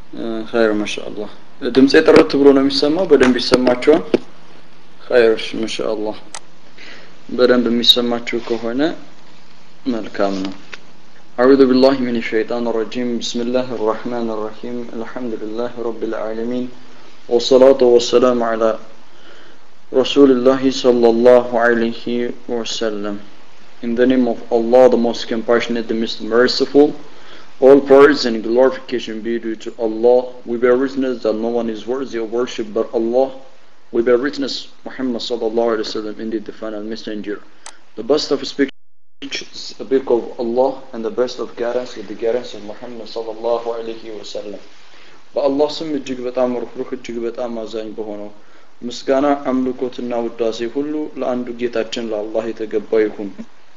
ኸይር ማሻአላህ ድምጼ ጥርት ብሎ ነው የሚሰማው በደንብ ይሰማችኋል ኸይር ማሻአላህ በደንብ የሚሰማችሁ ከሆነ መልካም ነው أعوذ بالله من الشيطان الرجيم بسم الله الرحمن الرحيم الحمد لله رب العالمين والصلاة والسلام على رسول الله صلى الله عليه وسلم In the name of Allah, the most compassionate, the most merciful, all praise and glorification be due to Allah. We bear witness that no one is worthy of worship but Allah. We bear witness Muhammad sallallahu alaihi wasallam, indeed the final messenger. The best of speech is a book of Allah and the best of guidance is the guidance of Muhammad sallallahu alaihi wasallam. በአላህ ስም እጅግ በጣም ሩህሩህ እጅግ በጣም አዛኝ በሆነው ምስጋና አምልኮትና ውዳሴ ሁሉ ለአንዱ ጌታችን ለአላህ የተገባ ይሁን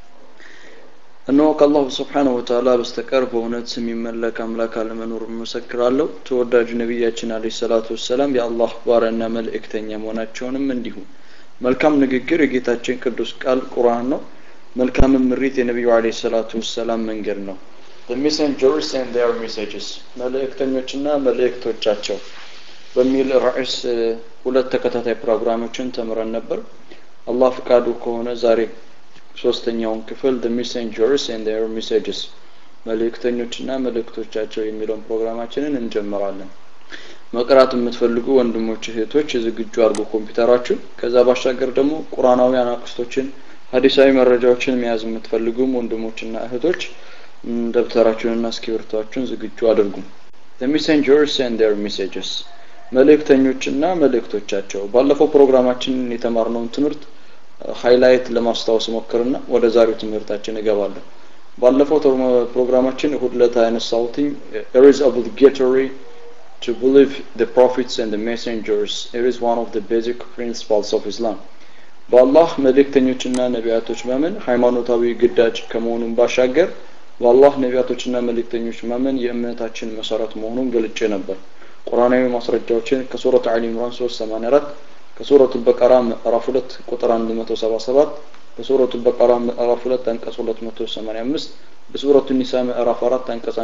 እነሆ ከአላሁ ስብሓነሁ ወተዓላ በስተቀር በእውነት የሚመለክ አምላክ አለመኖር እመሰክራለሁ ተወዳጁ ነቢያችን አለይሂ ሰላቱ ወሰላም የአላህ ባሪያና መልእክተኛ መሆናቸውንም እንዲሁ መልካም ንግግር የጌታችን ቅዱስ ቃል ቁርአን ነው መልካም ምሪት የነቢዩ አለይሂ ሰላቱ ወሰላም መንገድ ነው The messengers and their messages መልእክተኞችና መልእክቶቻቸው በሚል ርዕስ ሁለት ተከታታይ ፕሮግራሞችን ተምረን ነበር አላህ ፍቃዱ ከሆነ ዛሬ ሶስተኛውን ክፍል the messengers and their messages መልእክተኞችና መልእክቶቻቸው የሚለውን ፕሮግራማችንን እንጀምራለን መቅራት የምትፈልጉ ወንድሞች እህቶች ዝግጁ አድርጉ ኮምፒውተራችሁ ከዛ ባሻገር ደግሞ ቁርአናዊ አናቅስቶችን ሀዲሳዊ መረጃዎችን መያዝ የምትፈልጉም ወንድሞችና እህቶች ደብተራችሁንና እስክሪብቶአችሁን ዝግጁ አድርጉ the messengers and their messages መልእክተኞችና መልእክቶቻቸው ባለፈው ፕሮግራማችንን የተማርነውን ትምህርት ሃይላይት ለማስታወስ ሞክርና ወደ ዛሬው ትምህርታችን እገባለሁ ባለፈው ፕሮግራማችን እሁድ ዕለት ያነሳሁትኝ it is obligatory to believe the prophets and the messengers it is one of the basic principles of Islam በአላህ መልእክተኞችና ነቢያቶች ማመን ሃይማኖታዊ ግዳጅ ከመሆኑን ባሻገር በአላህ ነቢያቶችና መልእክተኞች ማመን የእምነታችን መሰረት መሆኑን ገልጬ ነበር ቁርአናዊ ማስረጃዎችን ከሱረት አሊ ኢምራን 384 ከሱረቱ በቀራ ምዕራፍ 2 ቁጥር 177 ከሱረቱ በቀራ ምዕራፍ 2 አንቀጽ 285 በሱረቱ ኒሳ ምዕራፍ 4 አንቀጽ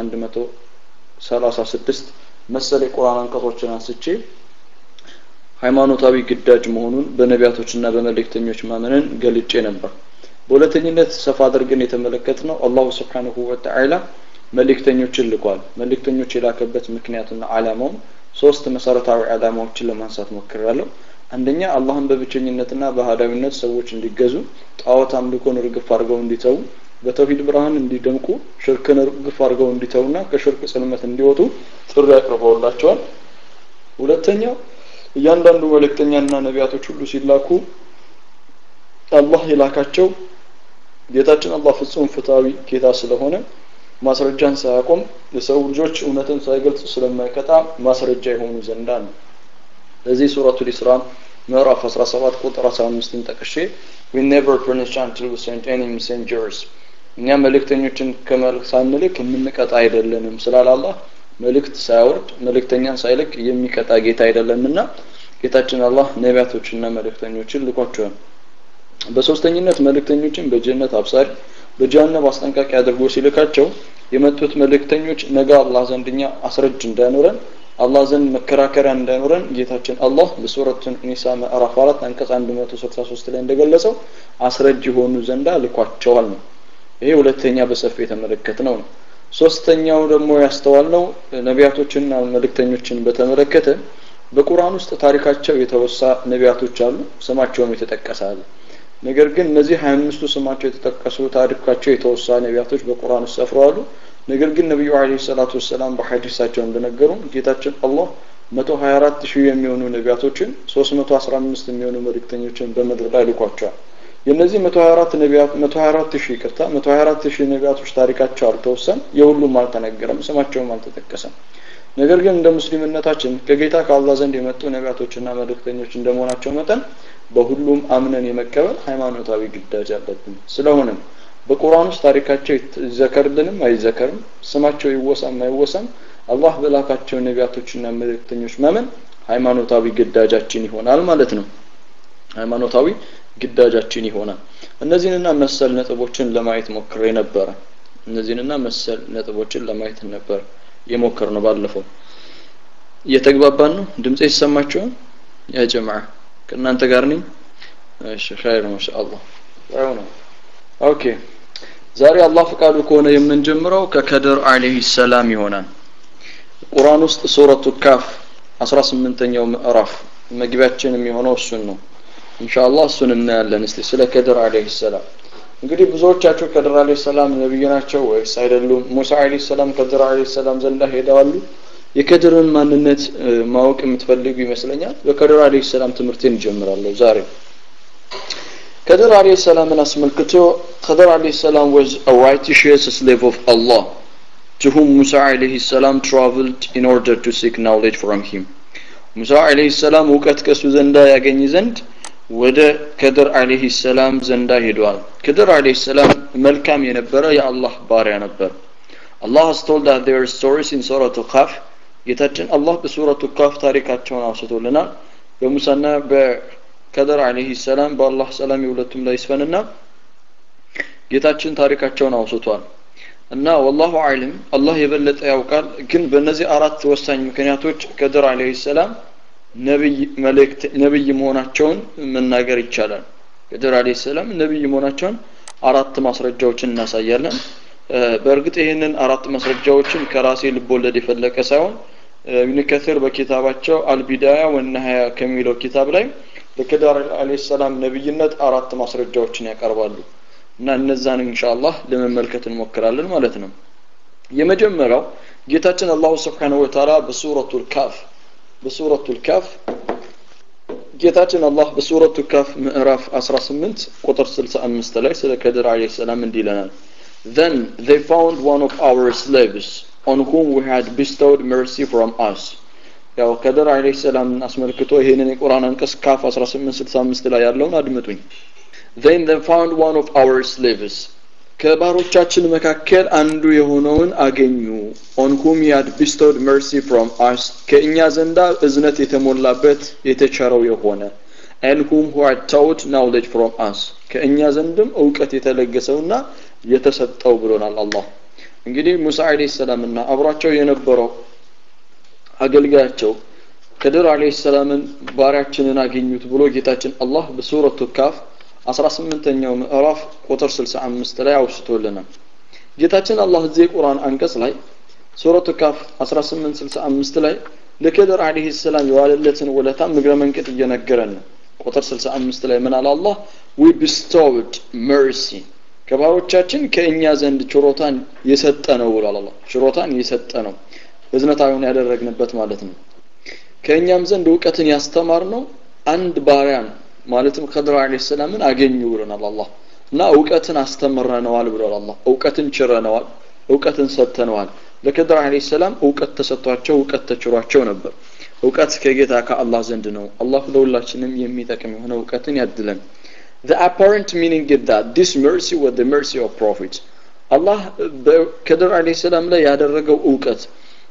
136 መሰል የቁርአን አንቀጾችን አንስቼ ሃይማኖታዊ ግዳጅ መሆኑን በነቢያቶችና በመልእክተኞች ማመንን ገልጬ ነበር በሁለተኝነት ሰፋ አድርገን የተመለከት ነው አላሁ ስብሓንሁ ወተዓላ መልእክተኞችን ልኳል መልእክተኞች የላከበት ምክንያትና አላማውም ሶስት መሰረታዊ አላማዎችን ለማንሳት ሞክራለሁ አንደኛ አላህን በብቸኝነትና በአህዳዊነት ሰዎች እንዲገዙ ጣዖት አምልኮን ርግፍ አድርገው እንዲተዉ በተውሂድ ብርሃን እንዲደምቁ ሽርክን ርግፍ አድርገው እንዲተውና ከሽርክ ጽልመት እንዲወጡ ጥሪ አቅርበውላቸዋል ሁለተኛው እያንዳንዱ መልእክተኛና ነቢያቶች ሁሉ ሲላኩ አላህ የላካቸው ጌታችን አላህ ፍጹም ፍትሃዊ ጌታ ስለሆነ ማስረጃን ሳያቆም የሰው ልጆች እውነትን ሳይገልጽ ስለማይቀጣ ማስረጃ የሆኑ ዘንዳ ነው ለዚህ ሱረቱ ኢስራ ምዕራፍ 17 ቁጥር 15ን ጠቅሼ we never punish until we send any messengers እኛ መልእክተኞችን ከመልክ ሳንልክ የምንቀጣ አይደለንም ስላለ አላህ መልእክት ሳያወርድ መልእክተኛን ሳይልክ የሚቀጣ ጌታ አይደለምና ጌታችን አላህ ነቢያቶችና መልእክተኞችን ልኳቸዋል በሶስተኝነት መልእክተኞችን በጀነት አብሳሪ በጀሃነም አስጠንቃቂ አድርጎ ሲልካቸው የመጡት መልእክተኞች ነገ አላህ ዘንድኛ አስረጅ እንዳይኖረን አላህ ዘንድ መከራከሪያ እንዳይኖረን ጌታችን አላህ በሱረቱ ኒሳ ምዕራፍ 4 አንቀጽ 163 ላይ እንደገለጸው አስረጅ የሆኑ ዘንዳ ልኳቸዋል ነው ይሄ ሁለተኛ በሰፊ የተመለከትነው ነው ሶስተኛው ደግሞ ያስተዋልነው ነቢያቶችንና መልእክተኞችን በተመለከተ በቁርአን ውስጥ ታሪካቸው የተወሳ ነቢያቶች አሉ ስማቸውም የተጠቀሰ አለ ነገር ግን እነዚህ 25ቱ ስማቸው የተጠቀሱ ታሪካቸው የተወሳ ነቢያቶች በቁርአን ውስጥ ሰፍረዋሉ ነገር ግን ነቢዩ አለይሂ ሰላቱ ወሰላም በሐዲሳቸው እንደነገሩ ጌታችን አላህ 124 ሺህ የሚሆኑ ነቢያቶችን 315 የሚሆኑ መልእክተኞችን በምድር ላይ ልኳቸዋል የነዚህ 124 ነቢያት 124 ሺህ ይቅርታ 124 ሺህ ነቢያቶች ታሪካቸው አልተወሰን የሁሉም አልተነገረም ስማቸውም አልተጠቀሰም ነገር ግን እንደ ሙስሊምነታችን ከጌታ ከአላህ ዘንድ የመጡ ነቢያቶችና መልእክተኞች እንደመሆናቸው መጠን በሁሉም አምነን የመቀበል ሃይማኖታዊ ግዳጅ አለብን ስለሆነም በቁርአን ውስጥ ታሪካቸው ይዘከርልንም አይዘከርም ስማቸው ይወሳም አይወሳም አላህ በላካቸው ነቢያቶችና መልእክተኞች ማመን ሃይማኖታዊ ግዳጃችን ይሆናል ማለት ነው ሃይማኖታዊ ግዳጃችን ይሆናል እነዚህንና መሰል ነጥቦችን ለማየት ሞክሬ ነበረ እነዚህንና መሰል ነጥቦችን ለማየት ነበር የሞከር ነው ባለፈው እየተግባባን ነው ድምጼ ይሰማችኋል ያ ጀማዓ ከእናንተ ጋር ነኝ እሺ ኸይር ማሻአላህ ያው ነው ኦኬ ዛሬ አላህ ፈቃዱ ከሆነ የምንጀምረው ከከድር አለይሂ ሰላም ይሆናል ቁርአን ውስጥ ሱረቱ ካፍ 18ኛው ምዕራፍ መግቢያችን የሚሆነው እሱን ነው ኢንሻአላህ እሱን እናያለን እስቲ ስለ ከድር አለይሂ ሰላም እንግዲህ ብዙዎቻችሁ ከድር አለይሂ ሰላም ነብይ ናቸው ወይስ አይደሉም ሙሳ አለይሂ ሰላም ከድር አለይሂ ሰላም ዘንዳ ሄደዋሉ የከድርን ማንነት ማወቅ የምትፈልጉ ይመስለኛል በከድር አለይሂ ሰላም ትምህርቴን እጀምራለሁ ዛሬ ከድር አለይሂ ሰላምን አስመልክቶ ከድር አለይሂ ሰላም was a righteous slave of Allah to whom Musa alayhi salam traveled in order to seek knowledge from him ሙሳ አለይሂ ሰላም እውቀት ከሱ ዘንዳ ያገኝ ዘንድ ወደ ከድር አለይሂ ሰላም ዘንዳ ሄዷል ከድር አለይሂ ሰላም መልካም የነበረ የአላህ ባሪያ ነበር Allah has told that there are stories in Surah Qaf ጌታችን አላህ በሱረቱ ካፍ ታሪካቸውን አውስቶልናል በሙሳና በከድር አለይሂ ሰላም በአላህ ሰላም የሁለቱም ላይ ይስፈንና ጌታችን ታሪካቸውን አውስቷል እና ወላሁ አለም አላህ የበለጠ ያውቃል ግን በእነዚህ አራት ወሳኝ ምክንያቶች ከድር አለይሂ ሰላም ነብይ መልእክት ነብይ መሆናቸውን መናገር ይቻላል ከድር አለይሂ ሰላም ነብይ መሆናቸውን አራት ማስረጃዎችን እናሳያለን በእርግጥ ይህንን አራት ማስረጃዎችን ከራሴ ልቦለድ የፈለቀ ሳይሆን ኢብን ከثيር በኪታባቸው አልቢዳያ ወነሃያ ከሚለው ኪታብ ላይ ለከዳር አለይሂ ሰላም ነብይነት አራት ማስረጃዎችን ያቀርባሉ እና እነዛን ኢንሻአላህ ለመመልከት እንሞክራለን ማለት ነው የመጀመሪያው ጌታችን አላሁ Subhanahu Wa Ta'ala በሱረቱል ካፍ በሱረቱል ካፍ ጌታችን አላህ በሱረቱ ካፍ ምዕራፍ 18 ቁጥር 65 ላይ ስለ ከድር አለይሂ ሰላም እንዲህ ይለናል Then they found one of our slaves on whom we had bestowed mercy from us. ያው ከድር አለይሂ ሰላም አስመልክቶ ይሄንን የቁርአን አንቀጽ ካፍ 1865 ላይ ያለውን አድምጡኝ። Then they found one of our slaves ከባሮቻችን መካከል አንዱ የሆነውን አገኙ on whom he had bestowed mercy from us ከእኛ ዘንዳ እዝነት የተሞላበት የተቸረው የሆነ and whom who had taught knowledge from us ከእኛ ዘንድም እውቀት የተለገሰውና የተሰጠው ብሎናል አላህ እንግዲህ ሙሳ አለይሂ ሰላም እና አብሯቸው የነበረው አገልጋያቸው ከድር አለይሂ ሰላምን ባሪያችንን አገኙት ብሎ ጌታችን አላህ በሱረቱ ካፍ 18ኛው ምዕራፍ ቁጥር 65 ላይ አውስቶልናል ጌታችን አላህ እዚህ የቁርአን አንቀጽ ላይ ሱረቱ ካፍ 1865 ላይ ለከድር አለይሂ ሰላም የዋለለትን ውለታ ምግረ መንቀጥ እየነገረን ነው ቁጥር 65 ላይ ምን አለ አላህ we bestowed mercy ከባሮቻችን ከእኛ ዘንድ ችሮታን የሰጠ ነው ብሏል አላህ ችሮታን የሰጠ ነው እዝነታዊውን ያደረግንበት ማለት ነው ከእኛም ዘንድ እውቀትን ያስተማር ነው አንድ ባሪያ ነው ማለትም ከድር አለይሂ ሰላምን አገኙ ብሎናል አላህ እና እውቀትን አስተምረነዋል ብሏል አላህ እውቀትን ችረነዋል እውቀትን ሰጥተነዋል ለከድር አለይሂ ሰላም እውቀት ተሰጥቷቸው እውቀት ተችሯቸው ነበር እውቀት ከጌታ ከአላህ ዘንድ ነው አላህ ለሁላችንም የሚጠቅም የሆነ እውቀትን ያድለን The apparent meaning is that this mercy was the mercy of Prophet. አላህ በከድር አለይሂ ሰላም ላይ ያደረገው እውቀት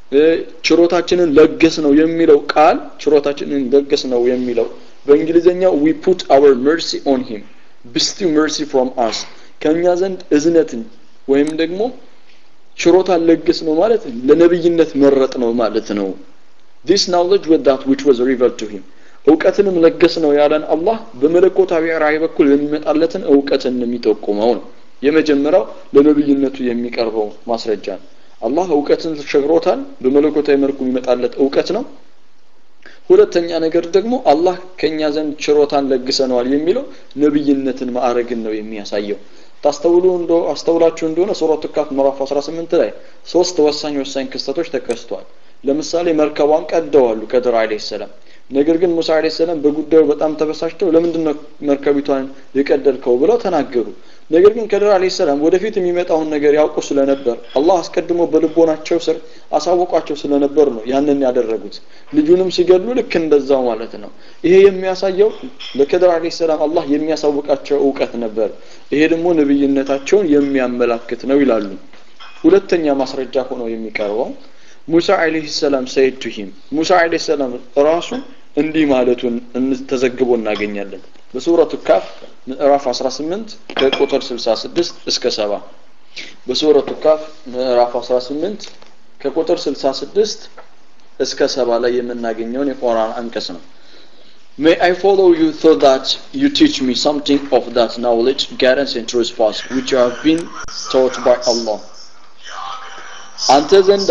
ችሮታችንን ለገስ ነው የሚለው ቃል ችሮታችንን ለገስ ነው የሚለው በእንግሊዘኛው we put our mercy on him bestow mercy from us ከኛ ዘንድ እዝነትን ወይም ደግሞ ችሮታን ለገስ ነው ማለት ለነብይነት መረጥ ነው ማለት ነው this knowledge with that which was revealed to him እውቀትንም ለገስ ነው ያለን አላህ በመለኮታዊ ራእይ በኩል የሚመጣለትን እውቀትን የሚጠቁመው ነው የመጀመሪያው ለነብይነቱ የሚቀርበው ማስረጃ ነው አላህ እውቀትን ተሸግሮታል በመለኮታዊ መልኩ የሚመጣለት እውቀት ነው ሁለተኛ ነገር ደግሞ አላህ ከኛ ዘንድ ችሮታን ለግሰነዋል የሚለው ነብይነትን ማዕረግን ነው የሚያሳየው ታስተውሉ እንዶ አስተውላችሁ እንደሆነ ሱረቱ ካፍ ምዕራፍ 18 ላይ ሶስት ወሳኝ ወሳኝ ክስተቶች ተከስተዋል ለምሳሌ መርከቧን ቀደዋሉ ከድር አለይሂ ሰላም ነገር ግን ሙሳ አለይሂ ሰላም በጉዳዩ በጣም ተበሳጭተው ለምንድን ነው መርከቢቷን የቀደልከው ብለው ተናገሩ ነገር ግን ከድር አለይሂ ሰላም ወደፊት የሚመጣውን ነገር ያውቁ ስለነበር አላህ አስቀድሞ በልቦናቸው ስር አሳወቋቸው ስለነበር ነው ያንን ያደረጉት ልጁንም ሲገድሉ ልክ እንደዛው ማለት ነው ይሄ የሚያሳየው ለከድር አለይሂ ሰላም አላህ የሚያሳውቃቸው እውቀት ነበር ይሄ ደግሞ ነብይነታቸውን የሚያመላክት ነው ይላሉ ሁለተኛ ማስረጃ ሆኖ የሚቀርበው ሙሳ አለይሂ ሰላም ሰይድ ቱ ሂም ሙሳ አለይሂ ሰላም ራሱ እንዲህ ማለቱን ተዘግቦ እናገኛለን በሱረቱ ካፍ ምዕራፍ 18 ከቁጥር 66 እስከ 70 በሱረቱ ካፍ ምዕራፍ 18 ከቁጥር 66 እስከ ሰባ ላይ የምናገኘውን የቁርአን አንቀጽ ነው May I follow you so that you teach me something of that knowledge, guidance and truth path which you have been taught by Allah. አንተ ዘንዳ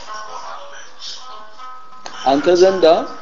አንተ ዘንዳ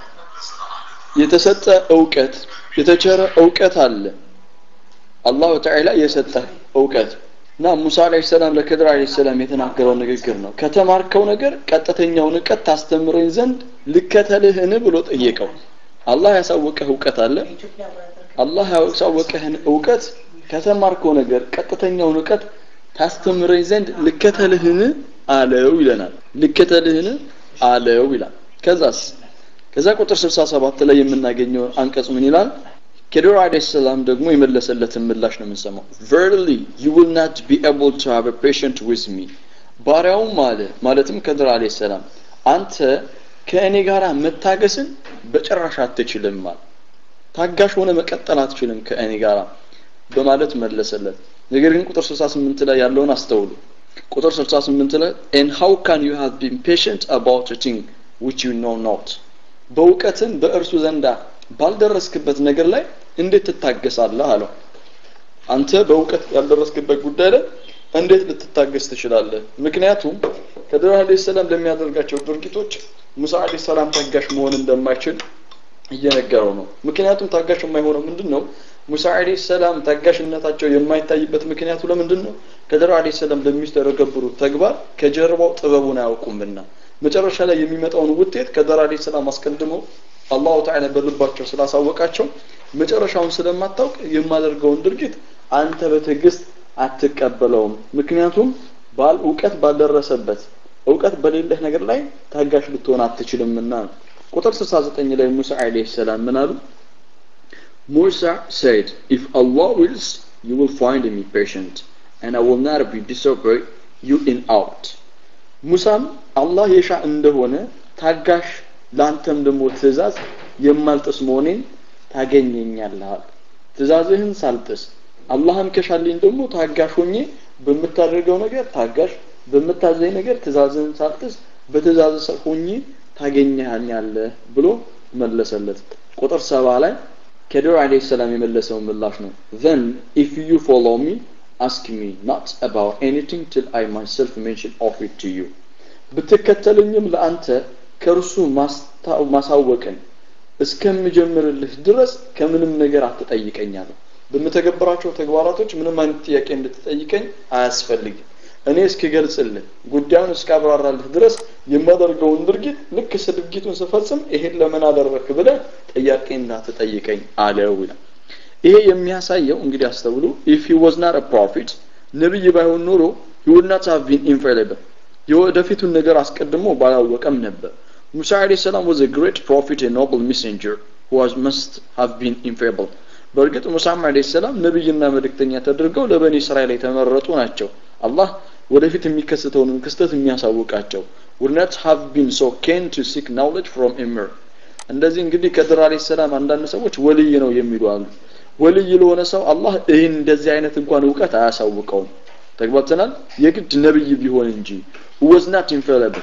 የተሰጠ እውቀት የተቸረ እውቀት አለ አላሁ ተዓላ የሰጠ እውቀት እና ሙሳ አለይሂ ሰላም ለክድር አለይሂ ሰላም የተናገረው ንግግር ነው ከተማርከው ነገር ቀጥተኛውን እውቀት ታስተምረኝ ዘንድ ልከተልህን ብሎ ጠየቀው አላህ ያሳወቀህ እውቀት አለ አላህ ያሳወቀህን እውቀት ከተማርከው ነገር ቀጥተኛውን እውቀት ታስተምረኝ ዘንድ ልከተልህን አለው ይለናል ልከተልህን አለው ይላል ከዛስ ከዛ ቁጥር 67 ላይ የምናገኘው አንቀጽ ምን ይላል ከድር አለይሂ ሰላም ደግሞ የመለሰለትን ምላሽ ነው የምንሰማው verily you will not be able to have a patient with me ባሪያውም አለ ማለትም ከድር አለይሂ ሰላም አንተ ከእኔ ጋር መታገስን በጭራሽ አትችልም ማለት ታጋሽ ሆነ መቀጠል አትችልም ከእኔ ጋር በማለት መለሰለት ነገር ግን ቁጥር 68 ላይ ያለውን አስተውሉ ቁጥር 68 ላይ and how can you have been patient about a thing which you know not በእውቀትም በእርሱ ዘንዳ ባልደረስክበት ነገር ላይ እንዴት ትታገሳለህ አለው አንተ በእውቀት ያልደረስክበት ጉዳይ ላይ እንዴት ልትታገስ ትችላለህ ምክንያቱም ከድር አለይሂ ሰላም ለሚያደርጋቸው ድርጊቶች ሙሳ አለይሂ ሰላም ታጋሽ መሆን እንደማይችል እየነገረው ነው ምክንያቱም ታጋሽ የማይሆነው ምንድን ነው ሙሳ አለይሂ ሰላም ታጋሽነታቸው የማይታይበት ምክንያቱ ለምንድን ነው ከድር አለይሂ ሰላም ለሚስተረገብሩት ተግባር ከጀርባው ጥበቡን አያውቁምና መጨረሻ ላይ የሚመጣውን ውጤት ከድር አለይሂ ሰላም አስቀድመው አላሁ ተዓላ በልባቸው ስላሳወቃቸው መጨረሻውን ስለማታውቅ የማደርገውን ድርጊት አንተ በትዕግስት አትቀበለውም ምክንያቱም ባል እውቀት ባልደረሰበት እውቀት በሌለህ ነገር ላይ ታጋሽ ልትሆን አትችልምና ነው ቁጥር 69 ላይ ሙሳ አለይሂ ሰላም ምን አሉ Musa said, If Allah wills, you will find me patient, and I will not be disobey you in out. ሙሳም አላህ የሻ እንደሆነ ታጋሽ ለአንተም ደግሞ ትእዛዝ የማልጥስ መሆኔን ታገኘኛለህ ትእዛዝህን ሳልጥስ አላህም ከሻልኝ ደግሞ ታጋሽ ሆኜ በምታደርገው ነገር ታጋሽ በምታዘኝ ነገር ትእዛዝህን ሳልጥስ በትእዛዝ ሰው ሆኜ ታገኘኛለህ ብሎ መለሰለት ቁጥር ሰባ ላይ ከድር አለይሂ ሰላም የመለሰው ምላሽ ነው then if you follow me ask me not about anything till I myself mention of it to you ብትከተልኝም ለአንተ ከእርሱ ማሳወቅን እስከምጀምርልህ ድረስ ከምንም ነገር አትጠይቀኛለሁ በምተገብራቸው ተግባራቶች ምንም አይነት ጥያቄ እንድትጠይቀኝ አያስፈልግም እኔ እስክገልጽልህ ጉዳዩን እስካብራራልህ ድረስ የማደርገውን ድርጊት ልክ ድርጊቱን ስፈጽም ይሄን ለምን አደረክ ብለህ ጥያቄ እንዳትጠይቀኝ አለው ይላል ይሄ የሚያሳየው እንግዲህ አስተውሉ if he was not a prophet ነብይ ባይሆን ኖሮ he would not have been infallible የወደፊቱን ነገር አስቀድሞ ባላወቀም ነበር ሙሳ አለይሂ ሰላም was a great prophet and noble messenger who was must have been infallible በእርግጥ ሙሳም አለይሂ ሰላም ነብይና መልእክተኛ ተደርገው ለበኒ እስራኤል የተመረጡ ናቸው አላህ ወደፊት የሚከሰተውን ክስተት የሚያሳውቃቸው would not have been so keen to seek knowledge from emir እንደዚህ እንግዲህ ከድር አለይሂ ሰላም አንዳንድ ሰዎች ወልይ ነው የሚሉ አሉ ወልይ ለሆነ ሰው አላህ ይህን እንደዚህ አይነት እንኳን እውቀት አያሳውቀውም ተግባብተናል የግድ ነብይ ቢሆን እንጂ was not infallible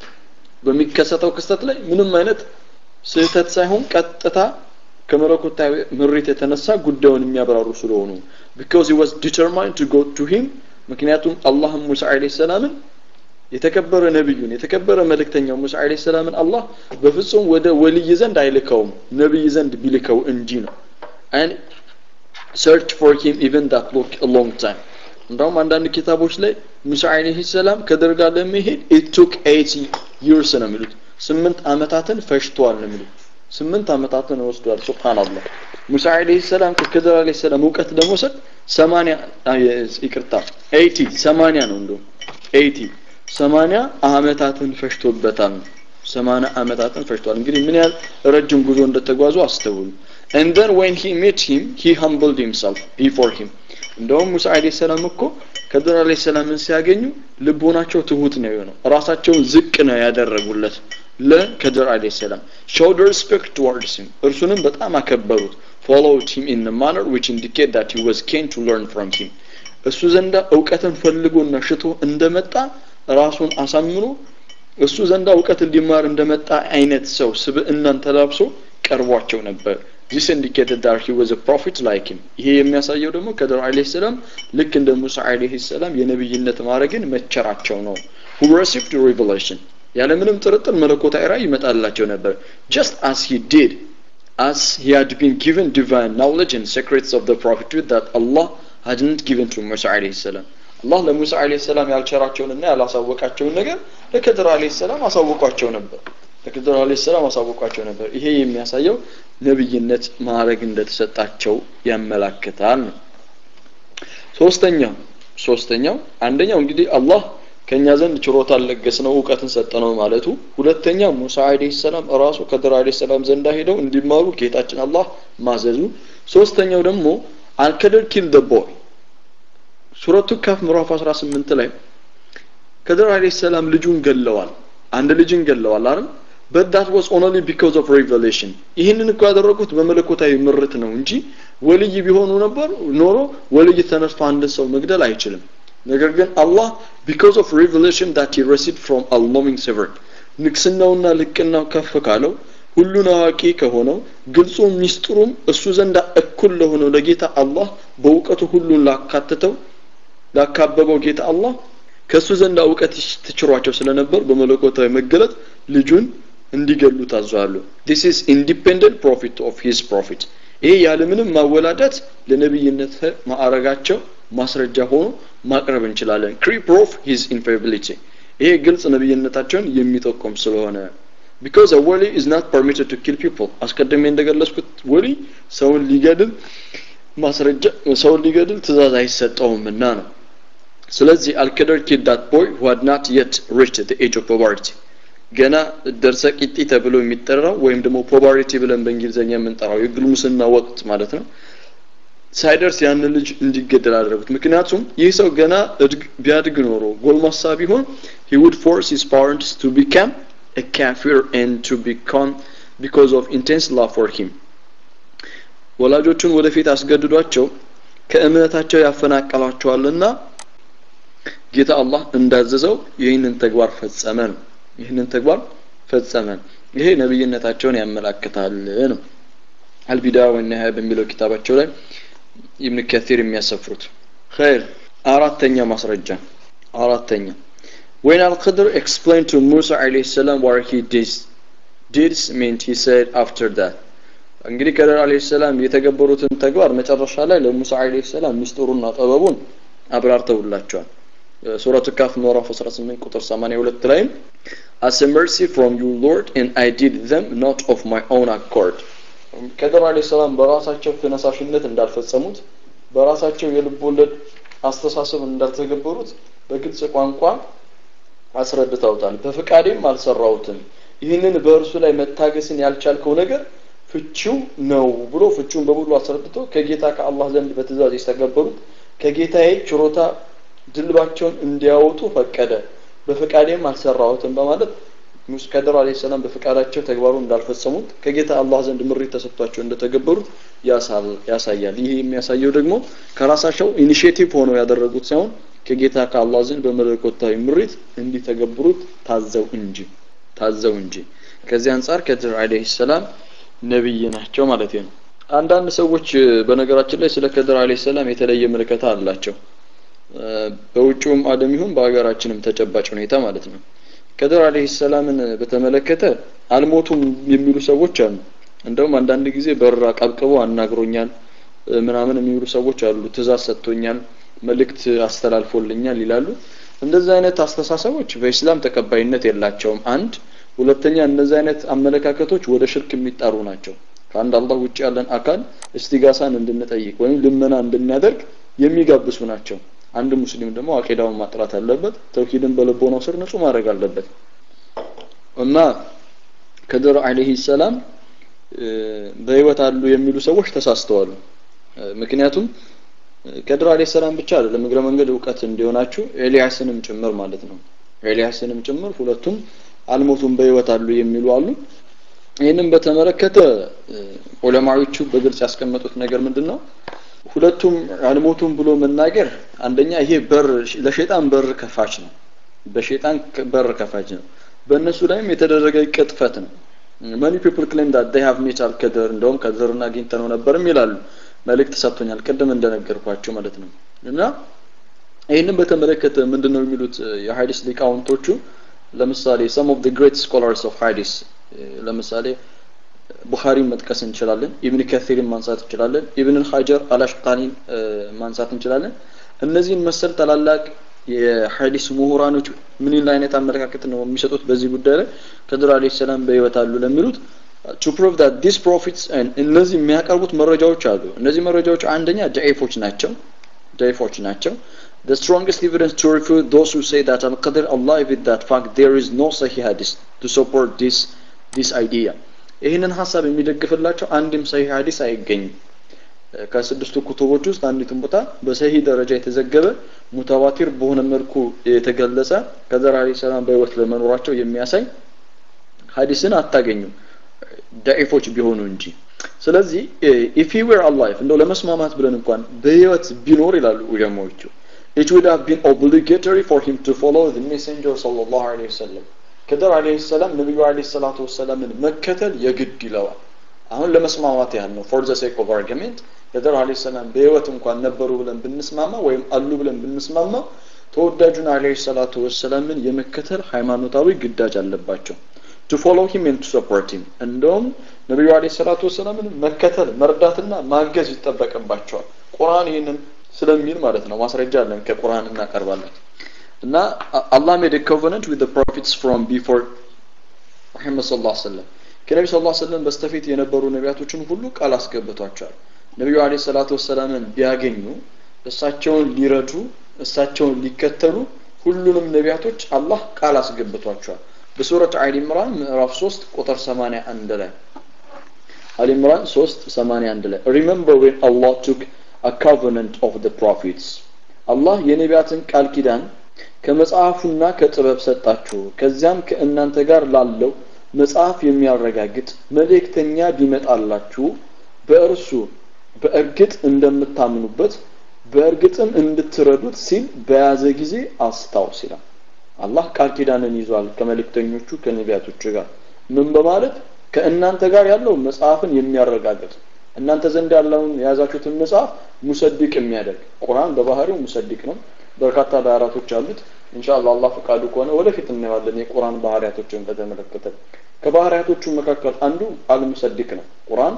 በሚከሰተው ክስተት ላይ ምንም አይነት ስህተት ሳይሆን ቀጥታ ከመለኮታዊ ምሪት የተነሳ ጉዳዩን የሚያብራሩ ስለሆኑ because he was determined to go to him ምክንያቱም አላህም ሙሳ አለይሂ ሰላምን የተከበረ ነብዩን የተከበረ መልእክተኛው ሙሳ አለይሂ ሰላምን አላህ በፍጹም ወደ ወልይ ዘንድ አይልከውም ነብይ ዘንድ ቢልከው እንጂ ነው and search for him even that look a long time እንደውም አንዳንድ ኪታቦች ላይ ሙሳ አለይሂ ሰላም ከድር ጋር ለመሄድ it took 80 years ነው የሚሉት ስምንት አመታትን ፈጅቷል ነው የሚሉት ስምንት አመታትን ወስዷል ሱብሃንአላህ ሙሳ አለይሂ ሰላም ከክድር አለይሂ ሰላም እውቀት ለመውሰድ 80 ይቅርታ 80 80 ነው እንደውም 80 80 አመታትን ፈጅቶበታል 80 አመታትን ፈጅቷል እንግዲህ ምን ያህል ረጅም ጉዞ እንደተጓዙ አስተውሉ and then when he met him he humbled himself before him እንደውም ሙሳ አለይሂ ሰላም እኮ ከድር አለይሂ ሰላምን ሲያገኙ ልቦናቸው ትሁት ነው የሆነው ራሳቸውን ዝቅ ነው ያደረጉለት ለከድር አለይሂ ሰላም showed respect towards him እርሱንም በጣም አከበሩት followed him in a manner which indicate that he was keen to learn from him እሱ ዘንዳ እውቀትን ፈልጎና ሽቶ እንደመጣ ራሱን አሳምኖ እሱ ዘንዳ እውቀት እንዲማር እንደመጣ አይነት ሰው ስብዕናን ተላብሶ ቀርቧቸው ነበር this indicated that he was a prophet like him ይሄ የሚያሳየው ደግሞ ከድር አለይሂ ሰላም ልክ እንደ ሙሳ አለይሂ ሰላም የነብይነት ማዕረግን መቸራቸው ነው who received revelation ያለምንም ጥርጥር መለኮታዊ ራእይ ይመጣላቸው ነበር just as he did as he had been given divine knowledge and secrets of the prophethood that Allah hadn't given to Musa alayhi salam አላህ ለሙሳ አለይሂ ሰላም ያልቸራቸውንና ያላሳወቃቸውን ነገር ለከድር አለይሂ ሰላም አሳውቋቸው ነበር ለከድር አለይሂ ሰላም አሳውቋቸው ነበር ይሄ የሚያሳየው ነብይነት ማዕረግ እንደተሰጣቸው ያመላክታል ነው ሶስተኛው ሶስተኛው አንደኛው እንግዲህ አላህ ከኛ ዘንድ ችሮታ ለገስ ነው እውቀትን ሰጠ ነው ማለቱ ሁለተኛ ሙሳ አለይሂ ሰላም ራሱ ከድር አለይሂ ሰላም ዘንዳ ሄደው እንዲማሩ ጌታችን አላህ ማዘዙ ሶስተኛው ደግሞ አልከድር ኪል ደ ቦይ ሱረቱ ካፍ ምዕራፍ 18 ላይ ከድር አለይሂ ሰላም ልጁን ገለዋል አንድ ልጅን ገለዋል አይደል but that was only because of revelation ይህንን እኮ ያደረጉት በመለኮታዊ ምርት ነው እንጂ ወልይ ቢሆኑ ነበር ኖሮ ወልይ ተነስቶ አንድ ሰው መግደል አይችልም ነገር ግን አላህ because of revelation that he received from all-knowing sovereign ንግስናውና ልቅናው ከፍ ካለው ሁሉን አዋቂ ከሆነው ግልጹ ሚስጥሩም እሱ ዘንድ እኩል ለሆነው ለጌታ አላህ በእውቀቱ ሁሉን ላካተተው ላካበበው ጌታ አላህ ከእሱ ዘንድ እውቀት ትችሯቸው ስለነበር በመለኮታዊ መገለጥ ልጁን እንዲገሉ ታዘዋሉ this is independent profit of his prophet ይሄ ያለምንም ማወላዳት ለነብይነት ማዕረጋቸው ማስረጃ ሆኖ ማቅረብ እንችላለን ክሪ ፕሮፍ ሂዝ ኢንፌቢሊቲ ይሄ ግልጽ ነብይነታቸውን የሚጠቁም ስለሆነ because a wali is not permitted to kill people አስቀድሜ እንደገለጽኩት ወሊ ሰውን ሊገድል ማስረጃ ሰውን ሊገድል ትእዛዝ አይሰጠውምና ነው ስለዚህ አልከደር ኪድ ዳት ቦይ who had not yet reached the age of poverty ገና ደርሰ ቂጢ ተብሎ የሚጠራው ወይም ደግሞ ፖቨርቲ ብለን በእንግሊዝኛ የምንጠራው የግልሙስና ወቅት ማለት ነው ሳይደርስ ያን ልጅ እንዲገደል አደረጉት ምክንያቱም ይህ ሰው ገና ቢያድግ ኖሮ ጎልማሳ ቢሆን he would force his parents to become a kafir and to become because of intense love for him ወላጆቹን ወደፊት አስገድዷቸው ከእምነታቸው ያፈናቀሏቸዋልና ጌታ አላህ እንዳዘዘው ይህንን ተግባር ፈጸመ ነው ይህንን ተግባር ፈጸመ ይሄ ነብይነታቸውን ያመላክታል ነው አልቢዳ ወነሃ በሚለው ኪታባቸው ላይ ኢብን ከቲር የሚያሰፍሩት ኸይር አራተኛ ማስረጃ አራተኛ when al-qadr explained to Musa alayhi salam what he did did meant he said after that እንግዲህ ከድር አለይሂ ሰላም የተገበሩትን ተግባር መጨረሻ ላይ ለሙሳ አለይሂ ሰላም ሚስጥሩና ጥበቡን አብራርተውላቸዋል ሱረቱ ካፍ ምዕራፍ 18 ቁጥር 82 ላይም as a mercy from you lord and i did them not of my own accord ከድር አለይሂ ሰላም በራሳቸው ተነሳሽነት እንዳልፈጸሙት በራሳቸው የልብ ወለድ አስተሳሰብ እንዳልተገበሩት በግልጽ ቋንቋ አስረድተውታል በፍቃዴም አልሰራውትም ይህንን በእርሱ ላይ መታገስን ያልቻልከው ነገር ፍቺው ነው ብሎ ፍቺውን በሙሉ አስረድቶ ከጌታ ከአላህ ዘንድ በትእዛዝ የተገበሩት ከጌታዬ ችሮታ ድልባቸውን እንዲያወጡ ፈቀደ በፍቃዴም አልሰራሁትም በማለት ከድር አለይሂ ሰላም በፍቃዳቸው ተግባሩ እንዳልፈጸሙት ከጌታ አላህ ዘንድ ምሪት ተሰጥቷቸው እንደተገበሩት ያሳያል ይህ የሚያሳየው ደግሞ ከራሳቸው ኢኒሼቲቭ ሆነው ያደረጉት ሳይሆን ከጌታ ከአላህ ዘንድ በመለኮታዊ ምሪት እንዲተገብሩት ታዘው እንጂ ታዘው እንጂ ከዚህ አንጻር ከድር አለይሂ ሰላም ነብይ ናቸው ማለት ነው አንዳንድ ሰዎች በነገራችን ላይ ስለ ከድር አለይሂ ሰላም የተለየ ምልከታ አላቸው በውጭውም ዓለም ይሁን በሀገራችንም ተጨባጭ ሁኔታ ማለት ነው ከድር አለይሂ ሰላምን በተመለከተ አልሞቱም የሚሉ ሰዎች አሉ እንደውም አንዳንድ ጊዜ በር አቀብቅቦ አናግሮኛል ምናምን የሚሉ ሰዎች አሉ ትእዛዝ ሰጥቶኛል መልእክት አስተላልፎልኛል ይላሉ እንደዚህ አይነት አስተሳሰቦች በኢስላም ተቀባይነት የላቸውም አንድ ሁለተኛ እነዚህ አይነት አመለካከቶች ወደ ሽርክ የሚጣሩ ናቸው ከአንድ አላህ ውጭ ያለን አካል እስቲጋሳን እንድንጠይቅ ወይም ልመና እንድናደርግ የሚጋብሱ ናቸው አንድ ሙስሊም ደግሞ አቂዳውን ማጥራት አለበት ተውሂድን በልቦናው ስር ንጹህ ማድረግ አለበት እና ከድር አለይሂ ሰላም በህይወት አሉ የሚሉ ሰዎች ተሳስተዋል ምክንያቱም ከድር አለይሂ ሰላም ብቻ አይደለም እግረ መንገድ እውቀት እንዲሆናችሁ ኤልያስንም ጭምር ማለት ነው ኤልያስንም ጭምር ሁለቱም አልሞቱም በህይወት አሉ የሚሉ አሉ ይህንም በተመለከተ ዑለማዎቹ በግልጽ ያስቀመጡት ነገር ምንድን ነው ሁለቱም አልሞቱም ብሎ መናገር አንደኛ ይሄ በር ለሸይጣን በር ከፋች ነው በሸይጣን በር ከፋች ነው በእነሱ ላይም የተደረገ ቅጥፈት ነው many people claim that they have met al-qadr እንደውም ከድርን አግኝተነው ነበርም ይላሉ መልእክት ሰጥቶኛል ቅድም እንደነገርኳቸው ማለት ነው እና ይህንን በተመለከተ ምንድን ነው የሚሉት የሀዲስ ሊቃውንቶቹ ለምሳሌ some of the great scholars of hadith ለምሳሌ ቡኻሪን መጥቀስ እንችላለን ኢብን ከሲርን ማንሳት እንችላለን ኢብን ሀጀር አላሽቃኒን ማንሳት እንችላለን እነዚህን መሰል ታላላቅ የሐዲስ ምሁራኖች ምን አይነት አመለካከት ነው የሚሰጡት በዚህ ጉዳይ ላይ ከድር አለ ሰላም በህይወት አሉ ለሚሉት to prove that these prophets and እነዚህ የሚያቀርቡት መረጃዎች አሉ እነዚህ መረጃዎች አንደኛ ዳይፎች ናቸው ዳይፎች ናቸው the strongest evidence to refute those who say that al-qadr alive with that fact there is no sahih hadith to support this this idea ይህንን ሀሳብ የሚደግፍላቸው አንድም ሰሂህ ሀዲስ አይገኝም ከስድስቱ ኩቱቦች ውስጥ አንዲቱን ቦታ በሰሂህ ደረጃ የተዘገበ ሙተዋቲር በሆነ መልኩ የተገለጸ ከዘር አለይሂ ሰላም በህይወት ለመኖራቸው የሚያሳይ ሀዲስን አታገኙም ዳኢፎች ቢሆኑ እንጂ ስለዚህ ኢፍ ሂ ዌር አላይፍ እንደው ለመስማማት ብለን እንኳን በህይወት ቢኖር ይላሉ ዑለማዎቹ it would have been obligatory for him to follow the messenger sallallahu alaihi wasallam ከደር አለይሂ ሰላም ነብዩ አለይሂ ሰላቱ ወሰላምን መከተል የግድ ይለዋል አሁን ለመስማማት ያህል ነው ፎር ዘ ሴክ ኦፍ አርጊሜንት ከደር አለይሂ ሰላም በህይወት እንኳን ነበሩ ብለን ብንስማማ ወይም አሉ ብለን ብንስማማ ተወዳጁን አለይሂ ሰላቱ ወሰላምን የመከተል ሃይማኖታዊ ግዳጅ አለባቸው to follow him and to support him እንደውም ነብዩ አለይሂ ሰላቱ ወሰላምን መከተል መርዳትና ማገዝ ይጠበቅባቸዋል ቁርአን ይህንን ስለሚል ማለት ነው ማስረጃ አለን ከቁርአን እናቀርባለን እና አላህ made a covenant with the prophets from before ሙሐመድ ሰለላሁ ዐለይሂ ወሰለም ከነቢ ሰለላሁ ዐለይሂ ወሰለም በስተፊት የነበሩ ነቢያቶችን ሁሉ ቃል አስገብቷቸዋል ነቢዩ አለይሂ ሰላቱ ወሰላምን ቢያገኙ እሳቸውን ሊረዱ እሳቸውን ሊከተሉ ሁሉንም ነቢያቶች አላህ ቃል አስገብቷቸዋል በሱረት አሊ ኢምራን ምዕራፍ 3 ቁጥር 81 ላይ አሊ ኢምራን 3 81 ላይ remember when Allah took a covenant of the prophets አላህ የነቢያትን ቃል ኪዳን ከመጽሐፉና ከጥበብ ሰጣችሁ ከዚያም ከእናንተ ጋር ላለው መጽሐፍ የሚያረጋግጥ መልእክተኛ ቢመጣላችሁ በእርሱ በእርግጥ እንደምታምኑበት በእርግጥም እንድትረዱት ሲል በያዘ ጊዜ አስታውስ ይላል አላህ ቃል ኪዳንን ይዟል ከመልእክተኞቹ ከነቢያቶች ጋር ምን በማለት ከእናንተ ጋር ያለው መጽሐፍን የሚያረጋግጥ እናንተ ዘንድ ያለውን የያዛችሁትን መጽሐፍ ሙሰድቅ የሚያደርግ ቁርአን በባህሪው ሙሰድቅ ነው በርካታ ባህሪያቶች አሉት ኢንሻአላህ አላህ ፈቃዱ ከሆነ ወደፊት እናየዋለን የቁርአን ባህሪያቶችን በተመለከተ ከባህሪያቶቹ መካከል አንዱ አልሙሰድቅ ነው ቁርአን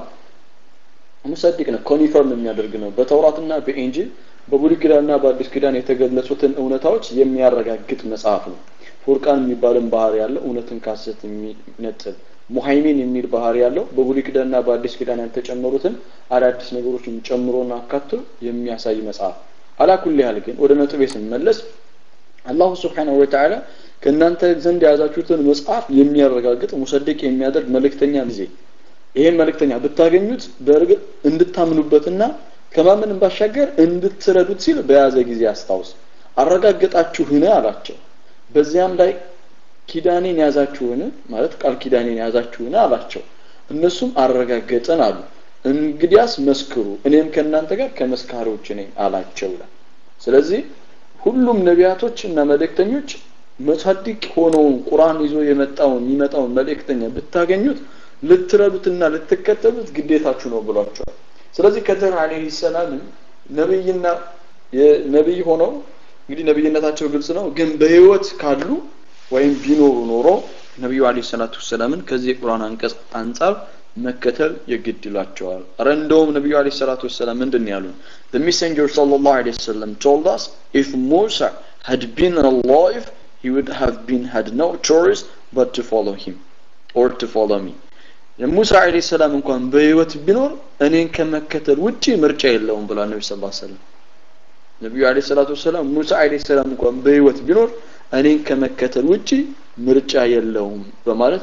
ሙሰድቅ ነው ኮኒፈርም የሚያደርግ ነው በተውራትና በኢንጂል በብሉይ ኪዳንና በአዲስ ኪዳን የተገለጹትን እውነታዎች የሚያረጋግጥ መጽሐፍ ነው ፉርቃን የሚባልን ባህሪ ያለው እውነትን ካሰት የሚነጥል ሙሃይሚን የሚል ባህሪ ያለው በብሉይ ኪዳንና በአዲስ ኪዳን ያልተጨመሩትን አዳዲስ ነገሮችን ጨምሮና አካቶ የሚያሳይ መጽሐፍ አላኩል ያህል ግን ወደ ነጥቤ ስንመለስ አላሁ ስብሓንሁ ወተዓላ ከእናንተ ዘንድ የያዛችሁትን መጽሐፍ የሚያረጋግጥ ሙሰድቅ የሚያደርግ መልእክተኛ ጊዜ ይሄን መልእክተኛ ብታገኙት በእርግጥ እንድታምኑበትና ከማመንም ባሻገር እንድትረዱት ሲል በያዘ ጊዜ አስታውስ አረጋገጣችሁን አላቸው በዚያም ላይ ኪዳኔን ያዛችሁን ማለት ቃል ኪዳኔን ያዛችሁን አላቸው እነሱም አረጋገጠን አሉ እንግዲያስ መስክሩ እኔም ከእናንተ ጋር ከመስካሪዎች ነኝ አላቸው ይላል ስለዚህ ሁሉም ነቢያቶች እና መልእክተኞች መሳዲቅ ሆነውን ቁርአን ይዞ የመጣውን የሚመጣውን መልእክተኛ ብታገኙት ልትረዱትና ልትከተሉት ግዴታችሁ ነው ብሏቸዋል ስለዚህ ከዘር አለይሂ ሰላምን ነብይና ነብይ ሆነው እንግዲህ ነብይነታቸው ግልጽ ነው ግን በህይወት ካሉ ወይም ቢኖሩ ኖሮ ነቢዩ አለይሂ ሰላቱ ወሰላምን ከዚህ የቁርአን አንቀጽ አንጻር መከተል የግድ ይላቸዋል አረ እንደውም ነቢዩ አለይሂ ሰላቱ ወሰላም ምንድን ያሉን the messenger sallallahu alaihi wasallam told us if Musa had been alive he would have been had no choice but to follow him or to follow me ሙሳ አለይሂ ሰላም እንኳን በህይወት ቢኖር እኔን ከመከተል ውጪ ምርጫ የለውም ብሏል ነብዩ ሰለላሁ ዐለይሂ ወሰለም ነብዩ አለይሂ ሰላቱ ወሰላም ሙሳ አለይሂ ሰላም እንኳን በህይወት ቢኖር እኔን ከመከተል ውጪ ምርጫ የለውም በማለት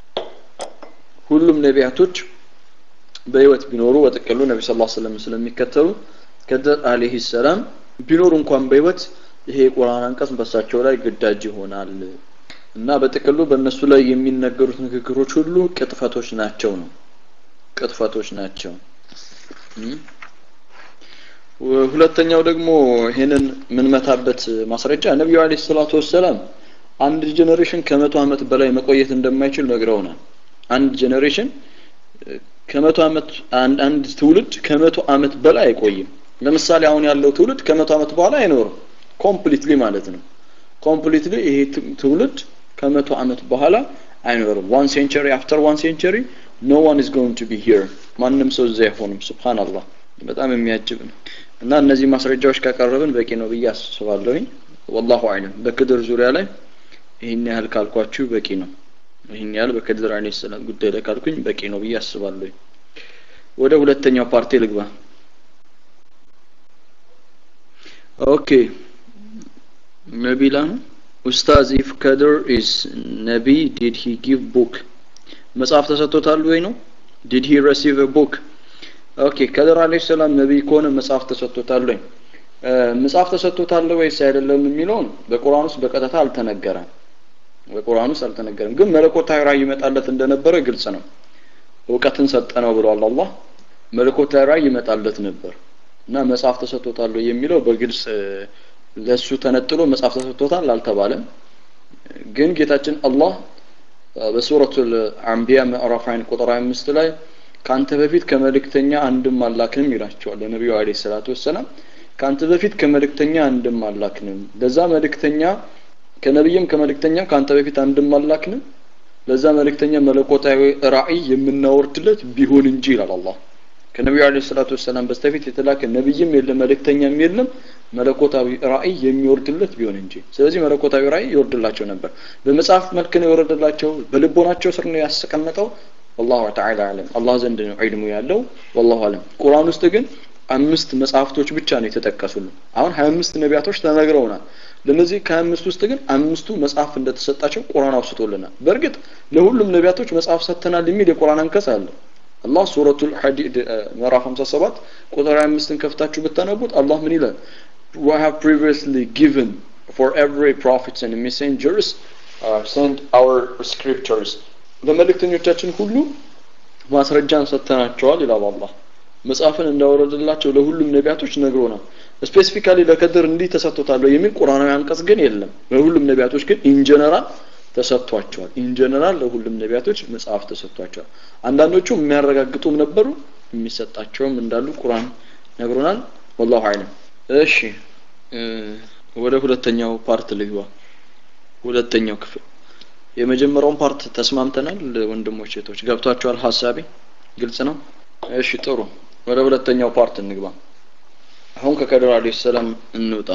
ሁሉም ነቢያቶች በህይወት ቢኖሩ በጥቅሉ ነቢ ስ ሰለም ስለሚከተሉ ከደር አለይሂ ሰላም ቢኖሩ እንኳን በህይወት ይሄ የቁርአን አንቀጽ በሳቸው ላይ ግዳጅ ይሆናል እና በጥቅሉ በእነሱ ላይ የሚነገሩት ንግግሮች ሁሉ ቅጥፈቶች ናቸው ነው ቅጥፈቶች ናቸው ሁለተኛው ደግሞ ይሄንን የምንመታበት ማስረጃ ነቢዩ አለይሂ ሰላቱ ወሰላም አንድ ጄኔሬሽን ከመቶ ዓመት በላይ መቆየት እንደማይችል ነግረውናል አንድ ጄኔሬሽን ከመቶ ዓመት አንድ አንድ ትውልድ ከመቶ ዓመት በላይ አይቆይም ለምሳሌ አሁን ያለው ትውልድ ከመቶ ዓመት በኋላ አይኖርም ኮምፕሊትሊ ማለት ነው ኮምፕሊትሊ ይሄ ትውልድ ከመቶ ዓመት በኋላ አይኖርም ዋን ሴንቸሪ አፍተር ዋን ሴንቸሪ ኖ ዋን ኢዝ ጎይንግ ቱ ቢ ሂር ማንም ሰው እዛ አይሆንም ሱብሃንአላህ በጣም የሚያጅብ ነው እና እነዚህ ማስረጃዎች ካቀረብን በቂ ነው ብዬ አስባለሁኝ ወላሁ አዕለም በክድር ዙሪያ ላይ ይህን ያህል ካልኳችሁ በቂ ነው ይህን ያህል በክድር አለይሂ ሰላም ጉዳይ ላይ ካልኩኝ በቂ ነው ብዬ አስባለሁኝ ወደ ሁለተኛው ፓርቲ ልግባ ኦኬ ነቢላ ነው ኡስታዝ ኢፍ ከድር ኢዝ ነቢ ዲድ ሂ ጊቭ ቡክ መጽሐፍ ተሰጥቶታል ወይ ነው ዲድ ሂ ሪሲቭ ቡክ ኦኬ ከድር አለይሂ ሰላም ነቢይ ከሆነ መጽሐፍ ተሰጥቶታል ወይ መጽሐፍ ተሰጥቶታል ወይስ አይደለም የሚለውን በቁርአን ውስጥ በቀጥታ አልተነገረም በቁርአን ውስጥ አልተነገረም ግን መለኮታዊ ራእይ ይመጣለት እንደነበረ ግልጽ ነው እውቀትን ሰጠነው ብሏል አላህ መለኮታዊ ራእይ ይመጣለት ነበር እና መጽሐፍ ተሰጥቶታል የሚለው በግልጽ ለሱ ተነጥሎ መጽሐፍ ተሰጥቶታል አልተባለም ግን ጌታችን አላህ በሱረቱል አንቢያ ምዕራፍ 1 ቁጥር 25 ላይ ካንተ በፊት ከመልእክተኛ አንድም አላክንም ይላቸዋል ለነቢዩ አለይሂ ሰላቱ ወሰላም ካንተ በፊት ከመልእክተኛ አንድም አላክንም ለዛ መልእክተኛ ከነብይም ከመልእክተኛ ካንተ በፊት አንድም አላክንም ለዛ መልእክተኛ መለኮታዊ ራእይ የምናወርድለት ቢሆን እንጂ ይላል አላህ ከነቢዩ አለ ሰላቱ ወሰላም በስተፊት የተላከ ነብይም የለም መልእክተኛም የለም መለኮታዊ ራእይ የሚወርድለት ቢሆን እንጂ ስለዚህ መለኮታዊ ራእይ ይወርድላቸው ነበር በመጽሐፍ መልክ ነው የወረደላቸው በልቦናቸው ስር ነው ያስቀመጠው والله تعالى አለም አላህ ዘንድ ነው ዒልሙ ያለው والله አለም ቁርአን ውስጥ ግን አምስት መጽሐፍቶች ብቻ ነው የተጠቀሱልን አሁን 25 ነቢያቶች ተነግረውናል ለነዚህ ከአምስት ውስጥ ግን አምስቱ መጽሐፍ እንደተሰጣቸው ቁርአን አውስቶልናል በእርግጥ ለሁሉም ነቢያቶች መጽሐፍ ሰጥተናል የሚል የቁርአን አንቀጽ አለ አላህ ሱረቱል ሐዲድ ምዕራፍ 57 ቁጥር 25ን ከፍታችሁ ብታነቡት አላህ ምን ይላል we have previously given for every prophets and messengers uh, sent our scriptures ለመልእክተኞቻችን ሁሉ ማስረጃን ሰጥተናቸዋል ይላል አላህ መጽሐፍን እንዳወረደላቸው ለሁሉም ነቢያቶች ነግሮናል ስፔሲፊካሊ ለከድር እንዲህ ተሰጥቶታል የሚል ቁርአናዊ አንቀጽ ግን የለም ለሁሉም ነቢያቶች ግን ኢንጀነራል ተሰጥቷቸዋል ኢንጀነራል ለሁሉም ነቢያቶች መጽሐፍ ተሰጥቷቸዋል አንዳንዶቹ የሚያረጋግጡም ነበሩ የሚሰጣቸውም እንዳሉ ቁርአን ነግሮናል ወላሁ አለም እሺ ወደ ሁለተኛው ፓርት ልግባ ሁለተኛው ክፍል የመጀመሪያውን ፓርት ተስማምተናል ወንድሞች እህቶች ገብቷቸዋል ሀሳቤ ግልጽ ነው እሺ ጥሩ ወደ ሁለተኛው ፓርት እንግባ አሁን ከከድር አለይሂ ሰላም እንውጣ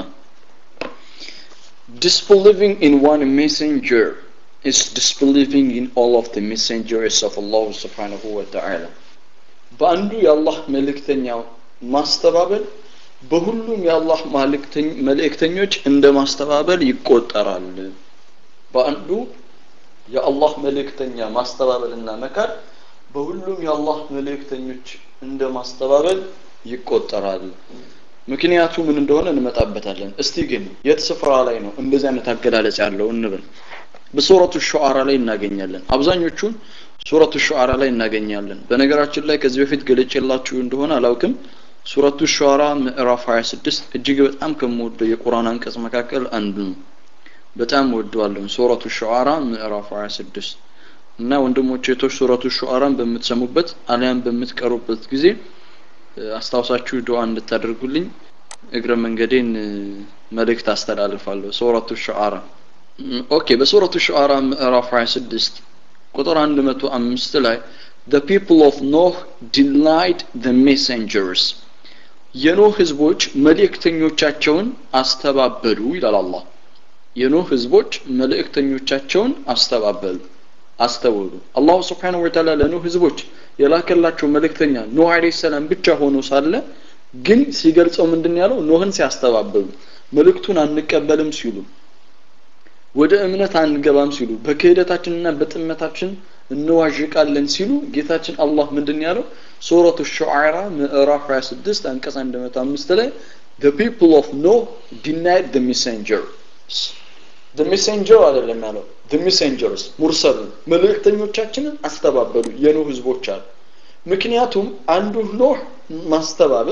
disbelieving in one messenger is disbelieving in all of the messengers of Allah subhanahu wa ta'ala በአንዱ የአላህ መልእክተኛ ማስተባበል በሁሉም የአላህ መልእክተኞች እንደ ማስተባበል ይቆጠራል በአንዱ የአላህ መልእክተኛ ማስተባበልና መካድ በሁሉም የአላህ መልእክተኞች እንደ ማስተባበል ይቆጠራል ምክንያቱ ምን እንደሆነ እንመጣበታለን እስቲ ግን የት ስፍራ ላይ ነው እንደዚህ አይነት አገላለጽ ያለው እንብል በሱረቱ ሹዓራ ላይ እናገኛለን አብዛኞቹን ሱረቱ ሹዓራ ላይ እናገኛለን በነገራችን ላይ ከዚህ በፊት ገለጭላችሁ እንደሆነ አላውቅም ሱረቱ ሹዓራ ምዕራፍ 26 እጅግ በጣም ከምወደው የቁርአን አንቀጽ መካከል አንዱ ነው በጣም ወደዋለሁ ሱረቱ ሹዓራ ምዕራፍ 26 እና ወንድሞቼ እህቶች ሱረቱ ሹዓራን በምትሰሙበት አሊያም በምትቀሩበት ጊዜ አስታውሳችሁ ዱዓ እንድታደርጉልኝ እግረ መንገዴን መልእክት አስተላልፋለሁ ሱረቱ ሹዓራ ኦኬ በሱረቱ ሹዓራ ምዕራፍ 26 ቁጥር 105 ላይ the people of Noah denied the messengers የኖህ ህዝቦች መልእክተኞቻቸውን አስተባበሉ ይላል አላህ የኖህ ህዝቦች መልእክተኞቻቸውን አስተባበሉ አስተውሉ አላሁ ስብሓንሁ ወተዓላ ለኖህ ህዝቦች የላከላቸው መልእክተኛ ኖህ አለይሂ ሰላም ብቻ ሆኖ ሳለ ግን ሲገልጸው ምንድን ያለው ኖህን ሲያስተባበሉ መልእክቱን አንቀበልም ሲሉ ወደ እምነት አንገባም ሲሉ በክህደታችንና በጥመታችን እንዋዥቃለን ሲሉ ጌታችን አላህ ምንድን ያለው ሱረቱ ሹዓራ ምዕራፍ 26 አንቀጽ 105 ላይ the people of Noah denied the messengers the messenger አይደለም ያለው the messengers ሙርሰሉን መልእክተኞቻችንን አስተባበሉ የኖህ ህዝቦች አሉ ምክንያቱም አንዱ ኖህ ማስተባበል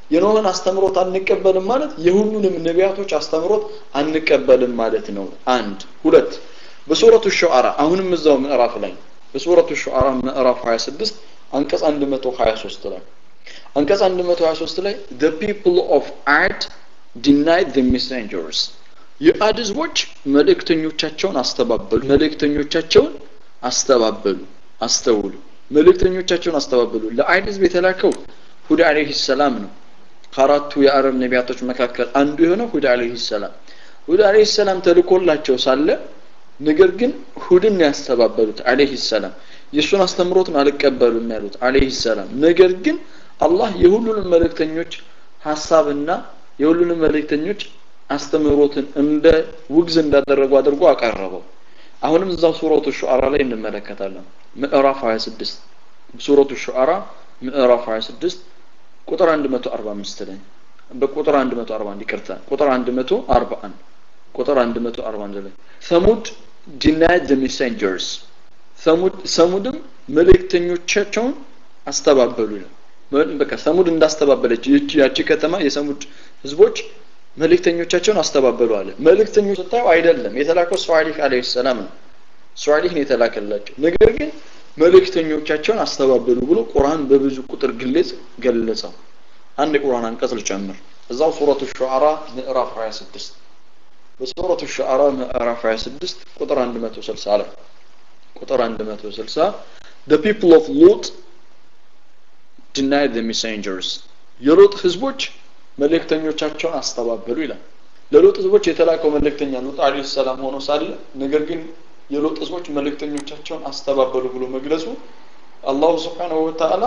የኖህን አስተምሮት አንቀበልም ማለት የሁሉንም ነቢያቶች አስተምሮት አንቀበልም ማለት ነው አንድ ሁለት በሱረቱ ሹዓራ አሁንም እዛው ምዕራፍ ላይ በሱረቱ ሹዓራ ምዕራፍ 26 አንቀጽ 123 ላይ አንቀጽ 123 ላይ the people of Ad denied the messengers የአድ ህዝቦች መልእክተኞቻቸውን አስተባበሉ መልእክተኞቻቸውን አስተባበሉ አስተውሉ መልእክተኞቻቸውን አስተባበሉ ለአይድ ህዝብ የተላከው ሁድ አለይሂ ሰላም ነው ከአራቱ የአረብ ነቢያቶች መካከል አንዱ የሆነው ሁድ አለይሂ ሰላም ሁድ አለይሂ ሰላም ተልኮላቸው ሳለ ነገር ግን ሁድን ያስተባበሉት አለይሂ ሰላም የእሱን አስተምሮትን አልቀበሉም ያሉት አለይሂ ሰላም ነገር ግን አላህ የሁሉንም መልእክተኞች ሀሳብና የሁሉንም መልእክተኞች አስተምህሮትን እንደ ውግዝ እንዳደረጉ አድርጎ አቀረበው አሁንም እዛው ሱረቱ ሹዓራ ላይ እንመለከታለን ምዕራፍ 26 ሱረቱ ሹዓራ ምዕራፍ 26 ቁጥር 145 ላይ በቁጥር 141 ይቅርታ ቁጥር 141 ቁጥር 141 ላይ ሰሙድ denied the messengers ሰሙድ ሰሙድም መልእክተኞቻቸውን አስተባበሉ ነው በቃ ሰሙድ እንዳስተባበለች ይቺ ያቺ ከተማ የሰሙድ ህዝቦች መልእክተኞቻቸውን አስተባበሉ አለ መልእክተኞች ስታዩ አይደለም የተላከው ሷሊህ አለይሂ ሰላም ነው ሷሊህ ነው የተላከላቸው ነገር ግን መልእክተኞቻቸውን አስተባበሉ ብሎ ቁርአን በብዙ ቁጥር ግልጽ ገለጸው አንድ የቁርአን አንቀጽ ልጨምር እዛው ሱረቱ ሹዓራ ምዕራፍ 26 በሱረቱ ሹዓራ ምዕራፍ 26 ቁጥር 160 ላይ ቁጥር 160 the people of lut denied the messengers የሎጥ ህዝቦች መልእክተኞቻቸውን አስተባበሉ ይላል ለሎጥ ህዝቦች የተላከው መልእክተኛ ሉጥ አለይሂ ሰላም ሆኖ ሳለ ነገር ግን የሎጥ ህዝቦች መልእክተኞቻቸውን አስተባበሉ ብሎ መግለጹ አላሁ ስብሓንሁ ወተዓላ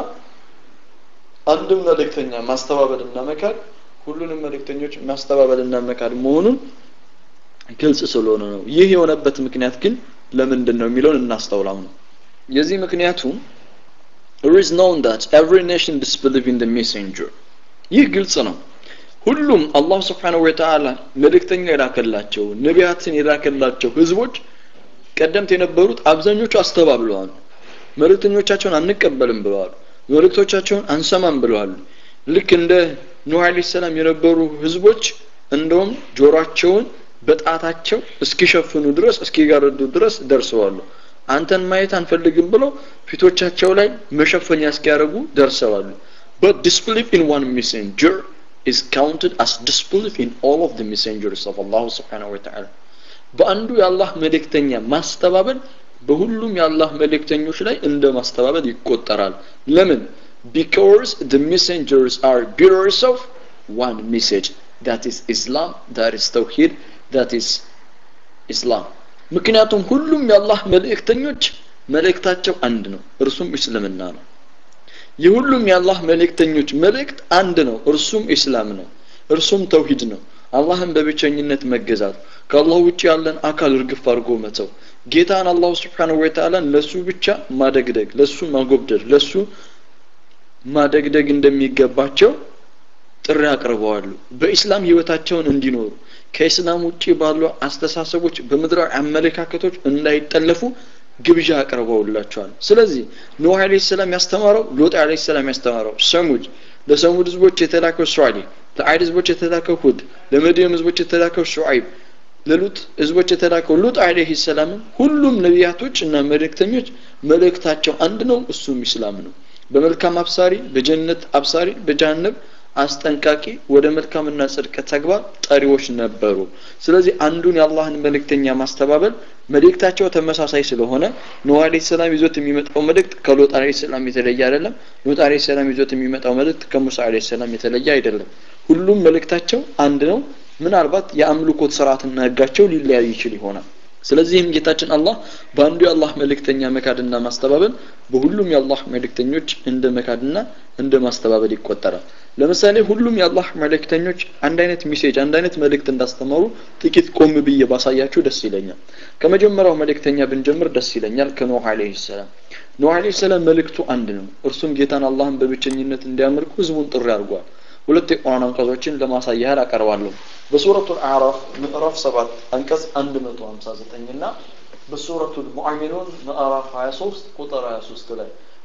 አንድም መልእክተኛ ማስተባበልና መካድ ሁሉንም መልእክተኞች ማስተባበልና መካድ መሆኑን ግልጽ ስለሆነ ነው ይህ የሆነበት ምክንያት ግን ለምንድን ነው የሚለውን እናስተውላው ነው የዚህ ምክንያቱ it is known that every nation disbelieve in the messenger ይህ ግልጽ ነው ሁሉም አላህ ስብሓንሁ ወተዓላ መልእክተኛ የላከላቸው ነቢያትን የላከላቸው ህዝቦች ቀደምት የነበሩት አብዛኞቹ አስተባብለዋል መልእክተኞቻቸውን አንቀበልም ብለዋል መልእክቶቻቸውን አንሰማም ብለዋል ልክ እንደ ኑህ አለይሂ ሰላም የነበሩ ህዝቦች እንደውም ጆሮአቸውን በጣታቸው እስኪሸፍኑ ድረስ እስኪጋረዱ ድረስ ደርሰዋሉ አንተን ማየት አንፈልግም ብለው ፊቶቻቸው ላይ መሸፈኛ እስኪያደርጉ ደርሰዋሉ but disbelief in one messenger is counted as disbelief in all of the messengers of Allah subhanahu wa ta'ala በአንዱ የአላህ መልእክተኛ ማስተባበል በሁሉም የአላህ መልእክተኞች ላይ እንደ ማስተባበል ይቆጠራል ለምን because the messengers are bearers of one message that is Islam that is Tawheed that is Islam ምክንያቱም ሁሉም የአላህ መልእክተኞች መልእክታቸው አንድ ነው እርሱም እስልምና ነው የሁሉም የአላህ መልእክተኞች መልእክት አንድ ነው እርሱም ኢስላም ነው እርሱም ተውሂድ ነው አላህን በብቸኝነት መገዛት ከአላህ ውጭ ያለን አካል እርግፍ አድርጎ መተው ጌታን አላሁ ስብሓንሁ ወተዓላን ለሱ ብቻ ማደግደግ ለሱ ማጎብደድ ለሱ ማደግደግ እንደሚገባቸው ጥሪ አቅርበዋሉ በኢስላም ህይወታቸውን እንዲኖሩ ከኢስላም ውጭ ባሉ አስተሳሰቦች በምድራዊ አመለካከቶች እንዳይጠለፉ ግብዣ አቅርበውላቸዋል ስለዚህ ኖህ አለ ሰላም ያስተማረው ሎጥ አለ ሰላም ያስተማረው ሰሙድ ለሰሙድ ህዝቦች የተላከው ሷሊህ ለአይድ ህዝቦች የተላከው ሁድ ለመድየም ህዝቦች የተላከው ሹዓይብ ለሉጥ ህዝቦች የተላከው ሉጥ አለይሂ ሰላም ሁሉም ነቢያቶች እና መልእክተኞች መልእክታቸው አንድ ነው እሱም ኢስላም ነው በመልካም አብሳሪ በጀነት አብሳሪ በጀሃነም አስጠንቃቂ ወደ መልካምና ጽድቅ ተግባር ጠሪዎች ነበሩ ስለዚህ አንዱን የአላህን መልእክተኛ ማስተባበል መልእክታቸው ተመሳሳይ ስለሆነ ኖህ አለይሂ ሰላም ይዞት የሚመጣው መልእክት ከሎጥ አለይሂ ሰላም የተለየ አይደለም ሎጥ አለይሂ ሰላም ይዞት የሚመጣው መልእክት ከሙሳ አለይሂ ሰላም የተለየ አይደለም ሁሉም መልእክታቸው አንድ ነው ምናልባት የአምልኮት ስርዓትና ህጋቸው ሊለያይ ይችል ይሆናል ስለዚህም ጌታችን አላህ በአንዱ የአላህ መልእክተኛ መካድና ማስተባበል በሁሉም የአላህ መልእክተኞች እንደ መካድና እንደ ማስተባበል ይቆጠራል ለምሳሌ ሁሉም የአላህ መልእክተኞች አንድ አይነት ሚሴጅ አንድ አይነት መልእክት እንዳስተማሩ ጥቂት ቆም ብዬ ባሳያችሁ ደስ ይለኛል ከመጀመሪያው መልእክተኛ ብንጀምር ደስ ይለኛል ከኖህ አለይሂ ሰላም ኖህ አለይሂ ሰላም መልእክቱ አንድ ነው እርሱም ጌታን አላህን በብቸኝነት እንዲያመልኩ ህዝቡን ጥሪ አድርጓል ሁለት የቁርአን አንቀጾችን ለማሳያ ያህል አቀርባለሁ በሱረቱ አዕራፍ ምዕራፍ 7 አንቀጽ 159 እና በሱረቱ ሙአሚኑን ምዕራፍ 23 ቁጥር 23 ላይ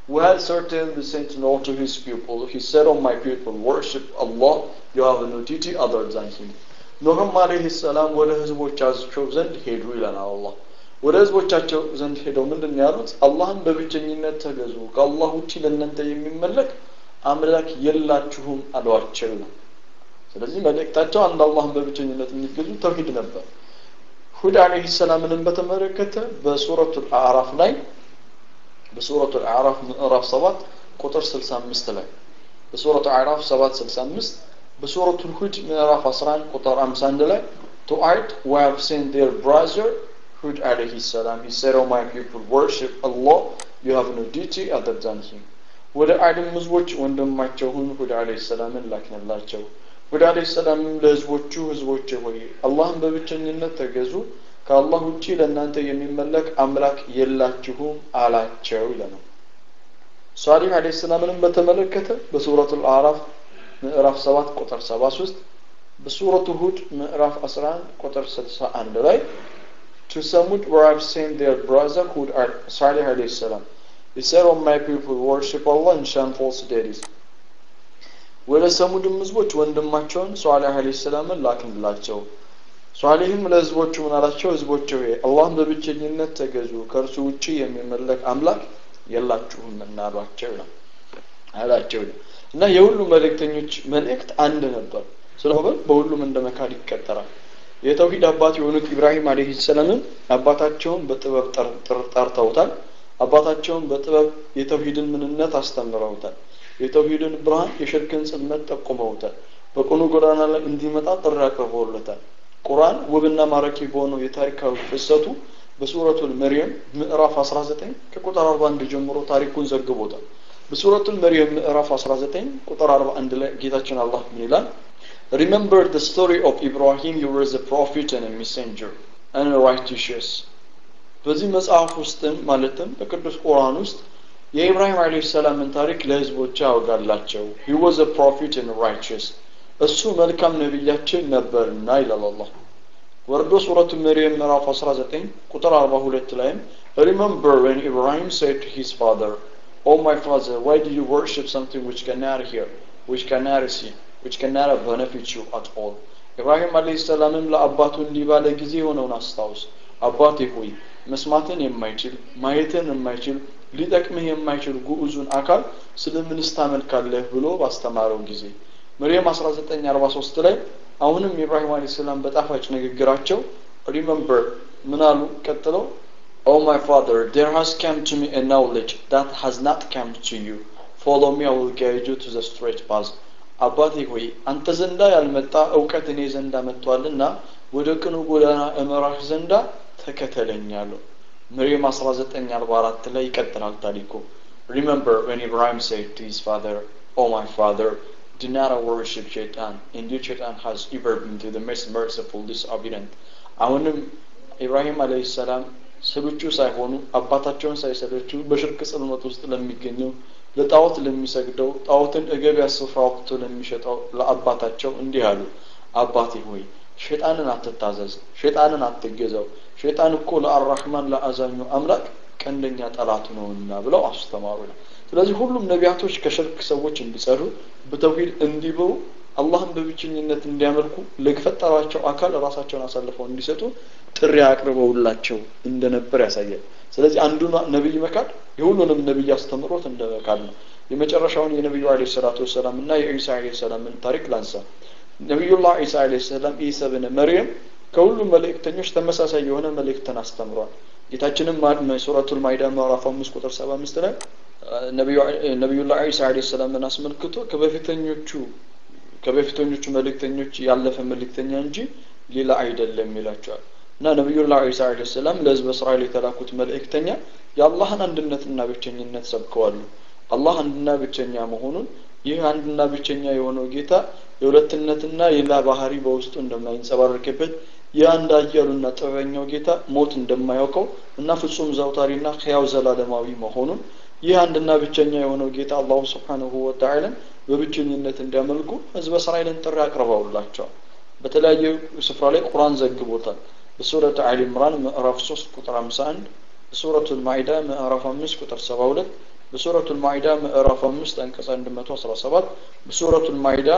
We had certainly sent Noah to his people. He said, "O my people, worship Allah. You have no duty other than Him." ኖህም አለይሂ ሰላም ወደ ህዝቦቻቸው ዘንድ ሄዱ ይለናል አላህ። ወደ ህዝቦቻቸው ዘንድ ሄደው ምንድን ነው ያሉት? አላህን በብቸኝነት ተገዙ፣ ከአላህ ውጪ ለእናንተ የሚመለክ አምላክ የላችሁም አሏቸው ነው። ስለዚህ መልእክታቸው አንድ አላህን በብቸኝነት የሚገዙ ተውሂድ ነበር። ሁድ አለይሂ ሰላምንም በተመለከተ በሱረቱል አዕራፍ ላይ በሱረቱል አዕራፍ ምዕራፍ 7 ቁጥር 65 ላይ በሱረቱ አዕራፍ 7 65 በሱረቱል ሁድ ምዕራፍ 11 ቁጥር 51 ላይ to Ad we have sent their brother Hud alayhi salam he said oh my people worship Allah you have no duty other than him ወደ አድም ህዝቦች ወንድማቸውን ሁድ አለይሂ ሰላምን ላክንላቸው ሁድ አለይሂ ሰላምም ለህዝቦቹ ህዝቦች ሆይ አላህን በብቸኝነት ተገዙ ከአላህ ውጪ ለእናንተ የሚመለክ አምላክ የላችሁም አላቸው ይለናል ሷሊህ አለይሂ ሰላምንም በተመለከተ በሱረቱል አዕራፍ ምዕራፍ 7 ቁጥር 73 በሱረቱ ሁድ ምዕራፍ 11 ቁጥር 61 ላይ to Samud where I've sent their brother Hud Salih alayhi salam he said all my people worship Allah and shun false deities ወደ ሰሙድም ህዝቦች ወንድማቸውን ሷሊህ አለይሂ ሰላምን ላክንላቸው ሷሊህም ለህዝቦቹ ምን አላቸው ህዝቦች ሆይ አላህን በብቸኝነት ተገዙ ከእርሱ ውጪ የሚመለክ አምላክ የላችሁም እናሏቸው ነው አላቸው ነው እና የሁሉ መልእክተኞች መልእክት አንድ ነበር ስለሆነ በሁሉም እንደ መካድ ይቀጠራል የተውሂድ አባት የሆኑት ኢብራሂም አለይሂ ሰላምም አባታቸውን በጥበብ ጠርተውታል አባታቸውን በጥበብ የተውሂድን ምንነት አስተምረውታል የተውሂድን ብርሃን የሽርክን ጽልመት ጠቁመውታል በቅኑ ጎዳና ላይ እንዲመጣ ጥሪ አቅርበውለታል ቁርአን ውብና ማራኪ በሆነው የታሪካዊ ፍሰቱ በሱረቱል መርየም ምዕራፍ 19 ከቁጥር 41 ጀምሮ ታሪኩን ዘግቦታል በሱረቱል መርየም ምዕራፍ 19 ቁጥር 41 ላይ ጌታችን አላህ ምን ይላል Remember the story of Ibrahim he was a prophet and a messenger and a righteous በዚህ መጽሐፍ ውስጥም ማለትም በቅዱስ ቁርአን ውስጥ የኢብራሂም አለይሂ ሰላምን ታሪክ ለህዝቦች ያወጋላቸው he was a prophet and righteous እሱ መልካም ነቢያችን ነበርና ይላል አላህ ወርዶ ሱረቱ መርየም ምዕራፍ 19 ቁጥር 42 ላይም remember when Ibrahim said to his father Oh my father why do you worship something which cannot hear which cannot see which cannot benefit you at all ኢብራሂም አለይሂ ሰላምም ለአባቱ እንዲህ ባለ ጊዜ የሆነውን አስታውስ አባቴ ሆይ መስማትን የማይችል ማየትን የማይችል ሊጠቅምህ የማይችል ጉዑዙን አካል ስለምንስ ታመልካለህ ብሎ ባስተማረው ጊዜ መርየም 1943 ላይ አሁንም ኢብራሂም አለይሂ ሰላም በጣፋጭ ንግግራቸው ሪመምበር ምን አሉ ቀጥለው Oh my father, there has come to me a knowledge that has not come to you. Follow me, I will guide you to the straight path. አባቴ ሆይ አንተ ዘንዳ ያልመጣ እውቀት እኔ ዘንዳ መጥቷልና ወደ ቅኑ ጎዳና እመራህ ዘንዳ ተከተለኛለሁ መርየም 1944 ላይ ይቀጥላል ታሪኩ Remember when Ibrahim said to his father, Oh my father, do not worship Shaitan. Indeed Shaitan has ever been to the most merciful disobedient. አሁንም ኢብራሂም አለይሂ ሰላም ስልቹ ሳይሆኑ አባታቸውን ሳይሰለቹ በሽርክ ጽልመት ውስጥ ለሚገኘው ለጣዖት ለሚሰግደው ጣዖትን እገቢያ ስፍራ ወቅቶ ለሚሸጠው ለአባታቸው እንዲህ አሉ አባቴ ሆይ ሸጣንን አትታዘዝ ሸጣንን አትገዛው ሸጣን እኮ ለአራህማን ለአዛኙ አምላክ ቀንደኛ ጠላቱ ነውና ብለው አስተማሩ ነው ስለዚህ ሁሉም ነቢያቶች ከሽርክ ሰዎች እንዲጸዱ በተውሂድ እንዲብሩ አላህን በብቸኝነት እንዲያመልኩ ለፈጠራቸው አካል ራሳቸውን አሳልፈው እንዲሰጡ ጥሪ አቅርበውላቸው እንደነበር ያሳያል ስለዚህ አንዱ ነቢይ መካድ የሁሉንም ነቢይ አስተምሮት እንደ መካድ ነው የመጨረሻውን የነቢዩ አለ ሰላቱ ወሰላም እና የኢሳ አለ ሰላምን ታሪክ ላንሳ ነቢዩላህ ኢሳ አለ ሰላም ኢሳ ብን መርየም ከሁሉም መልእክተኞች ተመሳሳይ የሆነ መልእክትን አስተምሯል ጌታችንም ሱረቱል ማይዳ ምዕራፍ አምስት ቁጥር ሰባ አምስት ላይ ነቢዩላህ ኢሳ አለ ሰላምን አስመልክቶ ከበፊተኞቹ ከበፊተኞቹ መልእክተኞች ያለፈ መልእክተኛ እንጂ ሌላ አይደለም ይላቸዋል እና ነቢዩላህ ዒሳ አለ ሰላም ለህዝበ እስራኤል የተላኩት መልእክተኛ የአላህን አንድነትና ብቸኝነት ሰብከዋሉ አላህ አንድና ብቸኛ መሆኑን ይህ አንድና ብቸኛ የሆነው ጌታ የሁለትነትና ሌላ ባህሪ በውስጡ እንደማይንጸባረቅበት የአንድ አያሉና ጥበበኛው ጌታ ሞት እንደማያውቀው እና ፍጹም ዘውታሪና ሕያው ዘላለማዊ መሆኑን ይህ አንድና ብቸኛ የሆነው ጌታ አላሁ ስብሓንሁ ወተዓላን በብቸኝነት እንዲያመልኩ ህዝበ እስራኤልን ጥሪ አቅርበውላቸዋል በተለያየ ስፍራ ላይ ቁርአን ዘግቦታል በሱረት አሊ ኢምራን ምዕራፍ 3 ቁጥር 51 በሱረቱ ማኢዳ ምዕራፍ 5 ቁጥር 72 በሱረቱ ልማኢዳ ምዕራፍ አምስት አንቀጽ አንድ መቶ አስራ ሰባት በሱረቱ ልማኢዳ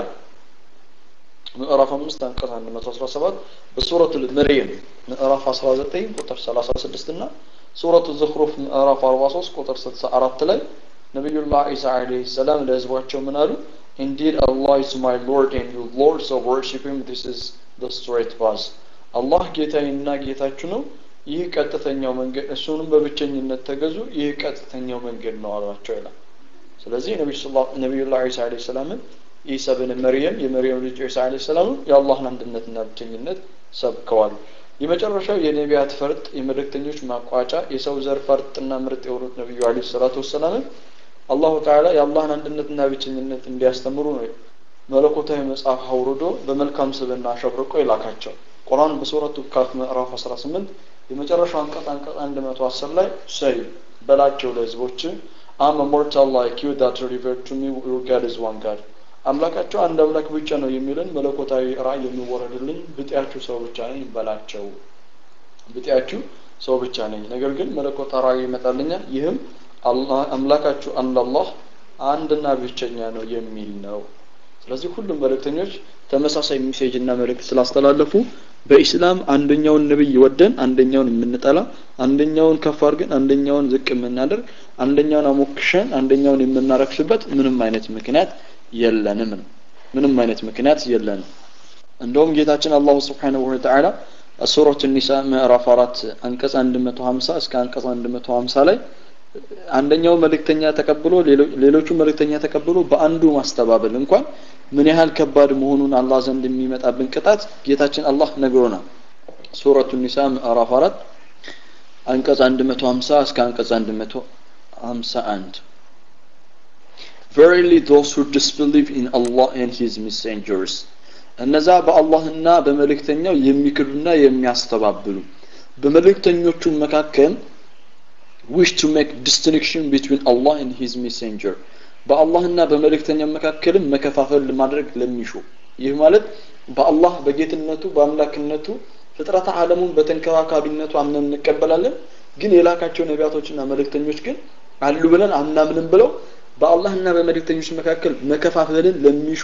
ምዕራፍ አምስት አንቀጽ አንድ መቶ አስራ ሰባት በሱረቱ ልመርየም ምዕራፍ አስራ ዘጠኝ ቁጥር ሰላሳ ስድስት እና ሱረቱ ዝኽሩፍ ምዕራፍ አርባ ሶስት ቁጥር ስልሳ አራት ላይ ነቢዩላህ ዒሳ ዓለይሂ ሰላም ለህዝባቸው ምን አሉ? Indeed, Allah is my Lord and you Lord, so worship Him. This is the straight path. አላህ ጌታዬና ጌታችሁ ነው። ይህ ቀጥተኛው መንገድ እሱንም በብቸኝነት ተገዙ። ይህ ቀጥተኛው መንገድ ነው አሏቸው ይላል። ስለዚህ ነቢዩላህ ዒሳ ዓለይሂ ሰላምን ኢሳ ብን መርየም የመርየም ልጅ ዒሳ ዓለይሂ ሰላም የአላህን አንድነትና ብቸኝነት ሰብከዋል። የመጨረሻው የነቢያት ፈርጥ የመልእክተኞች ማቋጫ የሰው ዘር ፈርጥና ምርጥ የሆኑት ነቢዩ ዓለይሂ ሰላቱ ወሰላምን አላሁ ተዓላ የአላህን አንድነትና ብቸኝነት እንዲያስተምሩ ነው መለኮታዊ መጽሐፍ አውርዶ በመልካም ስብና አሸብርቆ የላካቸው። ቁርአን በሱረቱ ካፍ ምዕራፍ 18 የመጨረሻው አንቀጽ አንቀጽ 110 ላይ ሰይ በላቸው ለህዝቦች አም ሞርታል ላይክ ዩ ዳት ሪቨር ቱ ሚ ዩር ጋድ ኢዝ ዋን ጋድ አምላካቸው አንድ አምላክ ብቻ ነው የሚልን መለኮታዊ ራእይ የሚወረድልኝ ብጤያችሁ ሰው ብቻ ነኝ በላቸው። ብጤያችሁ ሰው ብቻ ነኝ፣ ነገር ግን መለኮታዊ ራእይ ይመጣልኛል። ይህም አምላካችሁ አንድ አላህ አንድና ብቸኛ ነው የሚል ነው። ስለዚህ ሁሉም መልእክተኞች ተመሳሳይ ሜሴጅ እና መልእክት ስላስተላለፉ በኢስላም አንደኛውን ነብይ ወደን አንደኛውን የምንጠላ፣ አንደኛውን ከፍ አድርገን አንደኛውን ዝቅ የምናደርግ፣ አንደኛውን አሞክሸን አንደኛውን የምናረክስበት ምንም አይነት ምክንያት የለንም ነው። ምንም አይነት ምክንያት የለንም። እንደውም ጌታችን አላሁ ስብሓነሁ ወተዓላ ሱረቱ ኒሳ ምዕራፍ አራት አንቀጽ 150 እስከ አንቀጽ 150 ላይ አንደኛው መልእክተኛ ተቀብሎ ሌሎቹ መልእክተኛ ተቀብሎ በአንዱ ማስተባበል እንኳን ምን ያህል ከባድ መሆኑን አላህ ዘንድ የሚመጣብን ቅጣት ጌታችን አላህ ነግሮናል። ሱረቱ ኒሳ ምዕራፍ 4 አንቀጽ 150 እስከ አንቀጽ 151 Verily those who disbelieve in Allah and his messengers እነዛ በአላህና በመልእክተኛው የሚክዱና የሚያስተባብሉ በመልእክተኞቹ መካከል wish to make distinction between Allah and his messenger በአላህና በመልእክተኛው መካከልም መከፋፈል ማድረግ ለሚሹ ይህ ማለት በአላህ በጌትነቱ በአምላክነቱ ፍጥረተ ዓለሙን በተንከባካቢነቱ አምነን እንቀበላለን ግን የላካቸው ነቢያቶችና መልእክተኞች ግን አሉ ብለን አናምንም ብለው በአላህና በመልእክተኞች መካከል መከፋፈልን ለሚሹ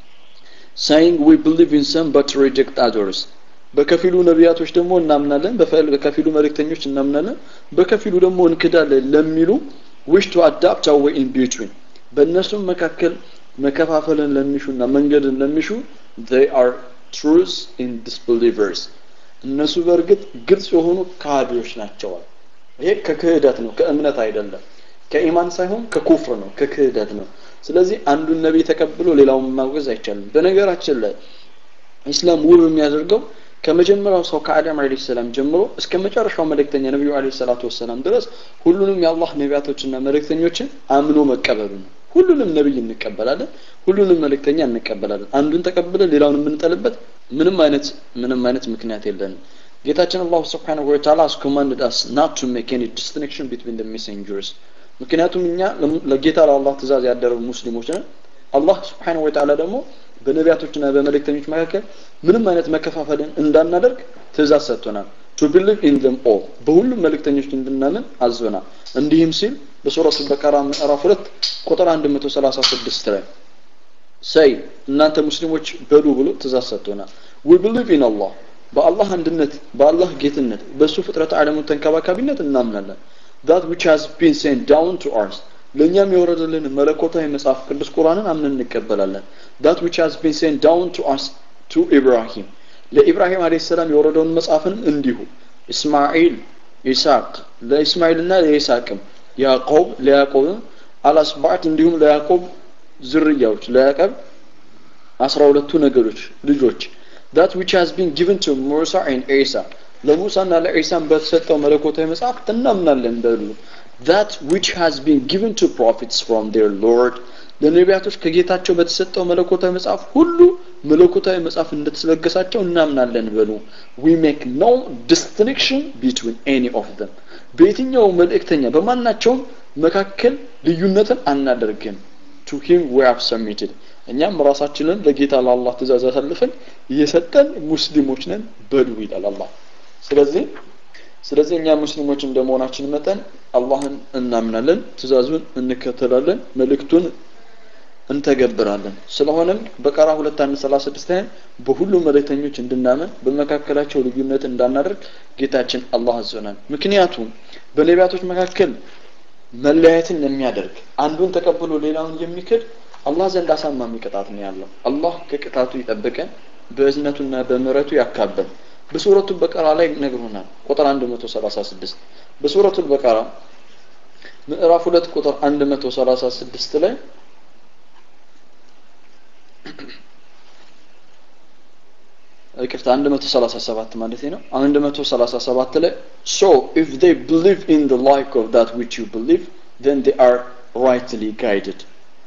saying we believe in some but reject others በከፊሉ ነቢያቶች ደግሞ እናምናለን በከፊሉ መልእክተኞች እናምናለን በከፊሉ ደግሞ እንክዳለን ለሚሉ wish to adapt our way in between በእነሱም መካከል መከፋፈልን ለሚሹና መንገድን ለሚሹ they are truths in disbelievers እነሱ በእርግጥ ግልጽ የሆኑ ካህዲዎች ናቸዋል ይሄ ከክህደት ነው ከእምነት አይደለም ከኢማን ሳይሆን ከኩፍር ነው ከክህደት ነው ስለዚህ አንዱን ነቢይ ተቀብሎ ሌላውን ማውገዝ አይቻልም በነገራችን ላይ ኢስላም ውብ የሚያደርገው ከመጀመሪያው ሰው ከአዳም አለይሂ ሰላም ጀምሮ እስከ መጨረሻው መልእክተኛ ነብዩ አለይሂ ሰላቱ ወሰላም ድረስ ሁሉንም የአላህ ነቢያቶችና መልእክተኞችን አምኖ መቀበሉ ነው ሁሉንም ነብይ እንቀበላለን ሁሉንም መልእክተኛ እንቀበላለን አንዱን ተቀብለን ሌላውን የምንጠልበት ምንም አይነት ምንም አይነት ምክንያት የለንም ጌታችን አላሁ ስብሓንሁ ወተዓላ has commanded us not to make any distinction between the messengers ምክንያቱም እኛ ለጌታ ለአላህ ትእዛዝ ያደረጉ ሙስሊሞች ነን አላህ ስብሓንሁ ወተዓላ ደግሞ በነቢያቶችና በመልእክተኞች መካከል ምንም አይነት መከፋፈልን እንዳናደርግ ትእዛዝ ሰጥቶናል ቱ ቢሊቭ ኢን ዘም ኦል በሁሉም መልእክተኞች እንድናምን አዞናል እንዲህም ሲል በሱረቱ በቀራ ምዕራፍ 2 ቁጥር 136 ላይ ሰይ እናንተ ሙስሊሞች በሉ ብሎ ትእዛዝ ሰጥቶናል ዊ ቢሊቭ ኢን አላህ በአላህ አንድነት በአላህ ጌትነት በእሱ ፍጥረት ዓለሙን ተንከባካቢነት እናምናለን that which has been sent down to us ለእኛም የወረደልን መለኮታዊ መጽሐፍ ቅዱስ ቁርአንን አምነን እንቀበላለን that which has been sent down to us to Ibrahim ለኢብራሂም አለይሂ ሰላም የወረደውን መጽሐፍን እንዲሁ እስማኤል ኢሳቅ ለኢስማኤልና ለኢሳቅም ያዕቆብ ለያዕቆብም አላስባት እንዲሁም ለያዕቆብ ዝርያዎች ለያዕቆብ አስራ ሁለቱ ነገዶች ልጆች that which has been given to Musa and Isa ለሙሳና ለኢሳም በተሰጠው መለኮታዊ መጽሐፍ እናምናለን በሉ that which has been given to prophets from their Lord ለነቢያቶች ከጌታቸው በተሰጠው መለኮታዊ መጽሐፍ ሁሉ መለኮታዊ መጽሐፍ እንደተለገሳቸው እናምናለን በሉ we make no distinction between any of them በየትኛው መልእክተኛ በማናቸውም መካከል ልዩነትን አናደርግም to him we have submitted እኛም ራሳችንን ለጌታ ለአላህ ትእዛዝ አሳልፈን የሰጠን ሙስሊሞች ነን በሉ ይላል አላህ ስለዚህ ስለዚህ እኛ ሙስሊሞች እንደመሆናችን መጠን አላህን እናምናለን ትእዛዙን እንከተላለን መልእክቱን እንተገብራለን ስለሆነም በቀራ ሁለት አንድ ሰላሳ ስድስት ላይ በሁሉም መልእክተኞች እንድናመን በመካከላቸው ልዩነት እንዳናደርግ ጌታችን አላህ አዞናል ምክንያቱም በነቢያቶች መካከል መለያየትን የሚያደርግ አንዱን ተቀብሎ ሌላውን የሚክድ አላህ ዘንድ አሳማሚ ቅጣት ነው ያለው አላህ ከቅጣቱ ይጠብቀን በእዝነቱና በምረቱ ያካበል በሱረቱ በቀራ ላይ ነግሮናል ቁጥር 136 በሱረቱ በቀራ ምዕራፍ 2 ቁጥር 136 ላይ ይቅርታ 137 ማለት ነው 137 ላይ so if they believe in the like of that which you believe then they are rightly guided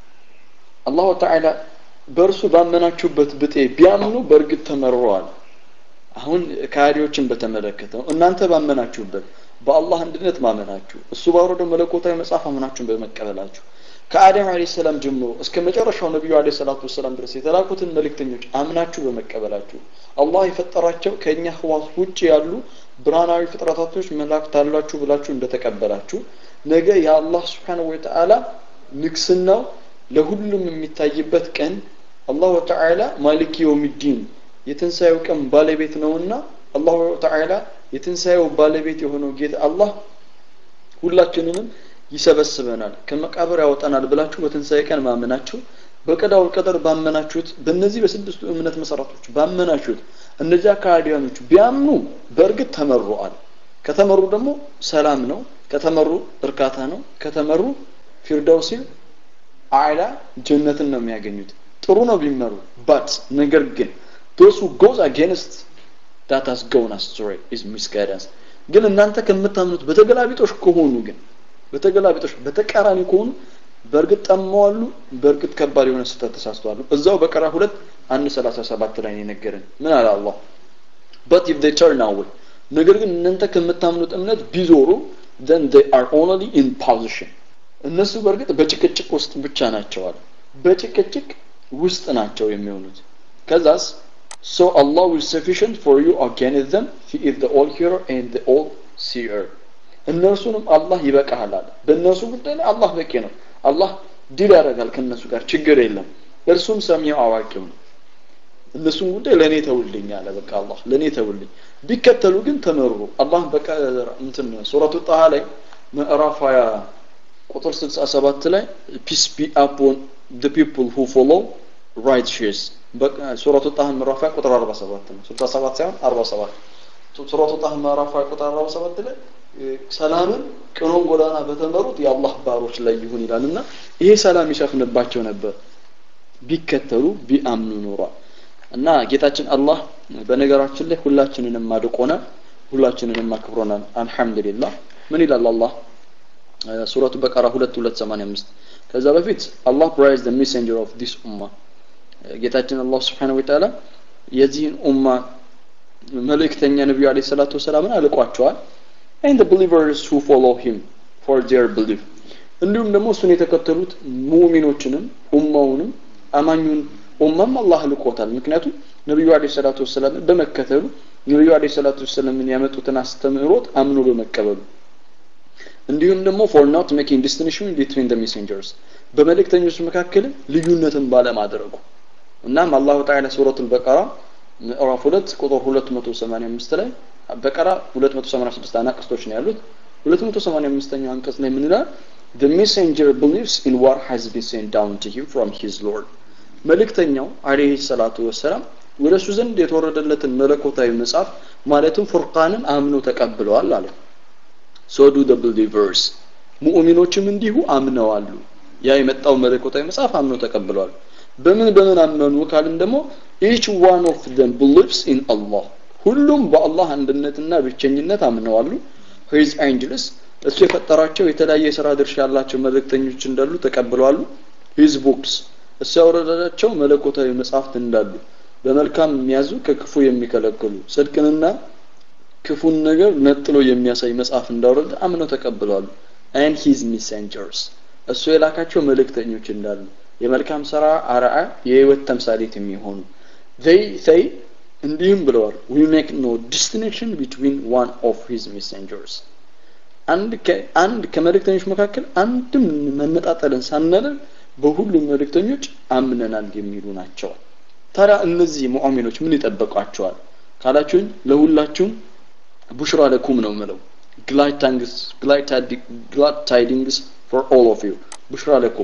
አላሁ ተዓላ በእርሱ ባመናችሁበት ብጤ ቢያምኑ በእርግጥ ተመርረዋል አሁን ካዲዎችን በተመለከተ እናንተ ባመናችሁበት በአላህ አንድነት ማመናችሁ እሱ ባወረደው መለኮታዊ መጽሐፍ አምናችሁን በመቀበላችሁ ከአደም አለ ሰላም ጀምሮ እስከ መጨረሻው ነቢዩ አለ ሰላቱ ወሰላም ድረስ የተላኩትን መልእክተኞች አምናችሁ በመቀበላችሁ አላህ የፈጠራቸው ከእኛ ህዋስ ውጭ ያሉ ብርሃናዊ ፍጥረታቶች መላእክት አሏችሁ ብላችሁ እንደተቀበላችሁ ነገ የአላህ ስብሓንሁ ወተዓላ ንግስናው ለሁሉም የሚታይበት ቀን አላሁ ተዓላ ማሊክ የውሚዲን የትንሣኤው ቀን ባለቤት ነውና አላሁ ተዓላ የትንሣኤው ባለቤት የሆነው ጌታ አላህ ሁላችንንም ይሰበስበናል ከመቃብር ያወጣናል ብላችሁ በትንሣኤ ቀን ማመናችሁ በቀዳው ቀደር ባመናችሁት በእነዚህ በስድስቱ እምነት መሰረቶች ባመናችሁት እነዚያ ከሃዲያኖቹ ቢያምኑ በእርግጥ ተመሩአል ከተመሩ ደግሞ ሰላም ነው ከተመሩ እርካታ ነው ከተመሩ ፊርደውሲል አዕላ ጀነትን ነው የሚያገኙት ጥሩ ነው ቢመሩ ባት ነገር ግን those who goes against that has gone astray is misguidance ግን እናንተ ከምታምኑት በተገላቢጦሽ ከሆኑ ግን በተገላቢጦሽ በተቃራኒ ከሆኑ በእርግጥ ጠመዋሉ በእርግጥ ከባድ የሆነ ስህተት ተሳስተዋሉ እዛው በቀራ ሁለት አንድ ሰላሳ ሰባት ላይ ነው የነገረን ምን አለ አላህ but if they turn away ነገር ግን እናንተ ከምታምኑት እምነት ቢዞሩ then they are only in position እነሱ በእርግጥ በጭቅጭቅ ውስጥ ብቻ ናቸዋል በጭቅጭቅ ውስጥ ናቸው የሚሆኑት ከዛስ so Allah will sufficient for you against them he is the all hearer and the all seer እነርሱንም አላህ ይበቃሃል አለ በእነርሱ ጉዳይ ላይ አላህ በቂ ነው አላህ ዲል ያደርጋል ከእነሱ ጋር ችግር የለም እርሱም ሰሚው አዋቂው ነው እነሱን ጉዳይ ለእኔ ተውልኝ አለ በቃ አላህ ለእኔ ተውልኝ ቢከተሉ ግን ተመሩ አላህ በቃ እንትን ሱረቱ ጣሃ ላይ ምዕራፍ 20 ቁጥር 67 ላይ ፒስ ቢ አፖን the people who follow righteous ሱረቱ ጣህ ምዕራፍ ቁጥር 47 ነው 67 ሳይሆን 47 ሱረቱ ጣህ ምዕራፍ ቁጥር 47 ላይ ሰላምን ቅኖን ጎዳና በተመሩት የአላህ ባሮች ላይ ይሁን ይላል እና ይሄ ሰላም ይሰፍንባቸው ነበር ቢከተሉ ቢአምኑ ኖሯል እና ጌታችን አላህ በነገራችን ላይ ሁላችንንም አድቆናል ሁላችንንም አክብሮናል አልহামዱሊላህ ምን ይላል አላህ ሱረቱ በቀራ 2285 ከዛ በፊት አላህ ፕራይዝ the messenger of this ummah ጌታችን አላህ Subhanahu Wa Ta'ala የዚህን ኡማ መልእክተኛ ነብዩ አለይሂ ሰላቱ ወሰላምን አልቋቸዋል and the believers who follow him for their belief እንዲሁም ደግሞ እሱን የተከተሉት ሙእሚኖችንም ኡማውንም አማኙን ኡማም አላህ ልቆታል ምክንያቱም ነብዩ አለይሂ ሰላቱ ወሰላም በመከተሉ ነብዩ አለይሂ ሰላቱ ወሰላምን ያመጡትን አስተምህሮት አምኖ በመቀበሉ እንዲሁም ደግሞ for not making distinction between the messengers በመልእክተኞች መካከል ልዩነትን ባለማድረጉ እናም አላሁ ተዓላ ሱረቱል በቀራ ምዕራፍ 2 ቁጥር 285 ላይ በቀራ 286 አናቅስቶች ነው ያሉት 285ኛው አንቀጽ ላይ ምን ይላል the messenger believes in what has been sent down to him from his lord መልእክተኛው አለይሂ ሰላቱ ወሰላም ወደ እሱ ዘንድ የተወረደለትን መለኮታዊ መጽሐፍ ማለትም ፉርቃንን አምኖ ተቀብለዋል አለ so do the believers ሙእሚኖችም እንዲሁ አምነዋሉ ያ የመጣው መለኮታዊ መጽሐፍ አምኖ ተቀብለዋል በምን በምን አመኑ ካልን ደግሞ each one of them believes in Allah ሁሉም በአላህ አንድነትና ብቸኝነት አምነዋሉ his angels እሱ የፈጠራቸው የተለያየ የሥራ ድርሻ ያላቸው መልእክተኞች እንዳሉ ተቀብለዋሉ his books እሱ ያወረዳቸው መለኮታዊ መጽሐፍት እንዳሉ በመልካም የሚያዙ ከክፉ የሚከለክሉ ጽድቅንና ክፉን ነገር ነጥሎ የሚያሳይ መጽሐፍ እንዳወረደ አምነው ተቀብለዋል and his messengers እሱ የላካቸው መልእክተኞች እንዳሉ የመልካም ስራ አርአያ የህይወት ተምሳሌት የሚሆኑ they say እንዲህም ብለዋል we make no distinction between one of his messengers አንድ አንድ ከመልእክተኞች መካከል አንድም መነጣጠልን ሳናደርግ በሁሉም መልእክተኞች አምነናል የሚሉ ናቸው ታዲያ እነዚህ ሙአሚኖች ምን ይጠበቋቸዋል ካላችሁኝ ለሁላችሁም ቡሽራ ለኩም ነው ምለው ግላድ ታይዲንግስ ፎር ኦል ኦፍ ዩ ቡሽራ ለኩም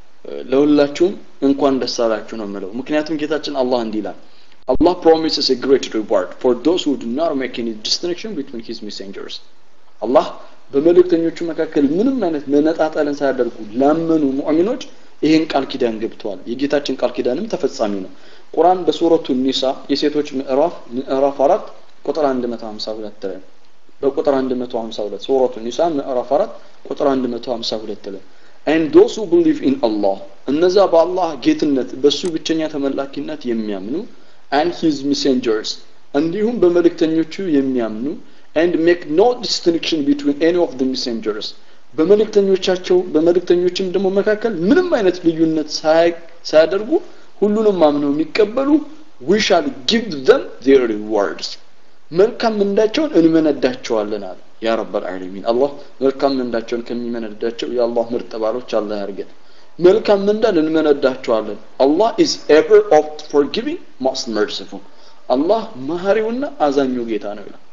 ለሁላችሁም እንኳን ደስ አላችሁ ነው ምለው ምክንያቱም ጌታችን አላህ እንዲህ ይላል Allah promises a great reward for those who do not make any distinction between his messengers. አላህ በመልእክተኞቹ መካከል ምንም አይነት መነጣጠልን ሳያደርጉ ላመኑ ሙእሚኖች ይህን ቃል ኪዳን ገብተዋል። የጌታችን ቃል ኪዳንም ተፈጻሚ ነው። ቁርአን በሱረቱ ኒሳ የሴቶች ምዕራፍ ምዕራፍ አራት ቁጥር 152 ላይ በቁጥር 152 ሱረቱ ኒሳ ምዕራፍ አራት ቁጥር 152 ላይ and those who believe in Allah እነዛ በአላህ ጌትነት በሱ ብቸኛ ተመላኪነት የሚያምኑ and his messengers እንዲሁም በመልእክተኞቹ የሚያምኑ and make no distinction between any of the messengers በመልእክተኞቻቸው በመልእክተኞችም ደግሞ መካከል ምንም አይነት ልዩነት ሳያደርጉ ሁሉንም አምነው የሚቀበሉ we shall give them their rewards መልካም ምንዳቸውን እንመነዳቸዋለን አለ ያ ረበል ዓለሚን አላህ መልካም ምንዳቸውን ከሚመነዳቸው የአላህ ምርጥ ባሮች አላህ ያርገን መልካም ምንዳን እንመነዳቸዋለን አላህ ኢዝ ኤቨር ኦፍት ፎርጊቪንግ ሞስት መርሲፉል አላህ መሀሪውና አዛኙ ጌታ ነው ይላል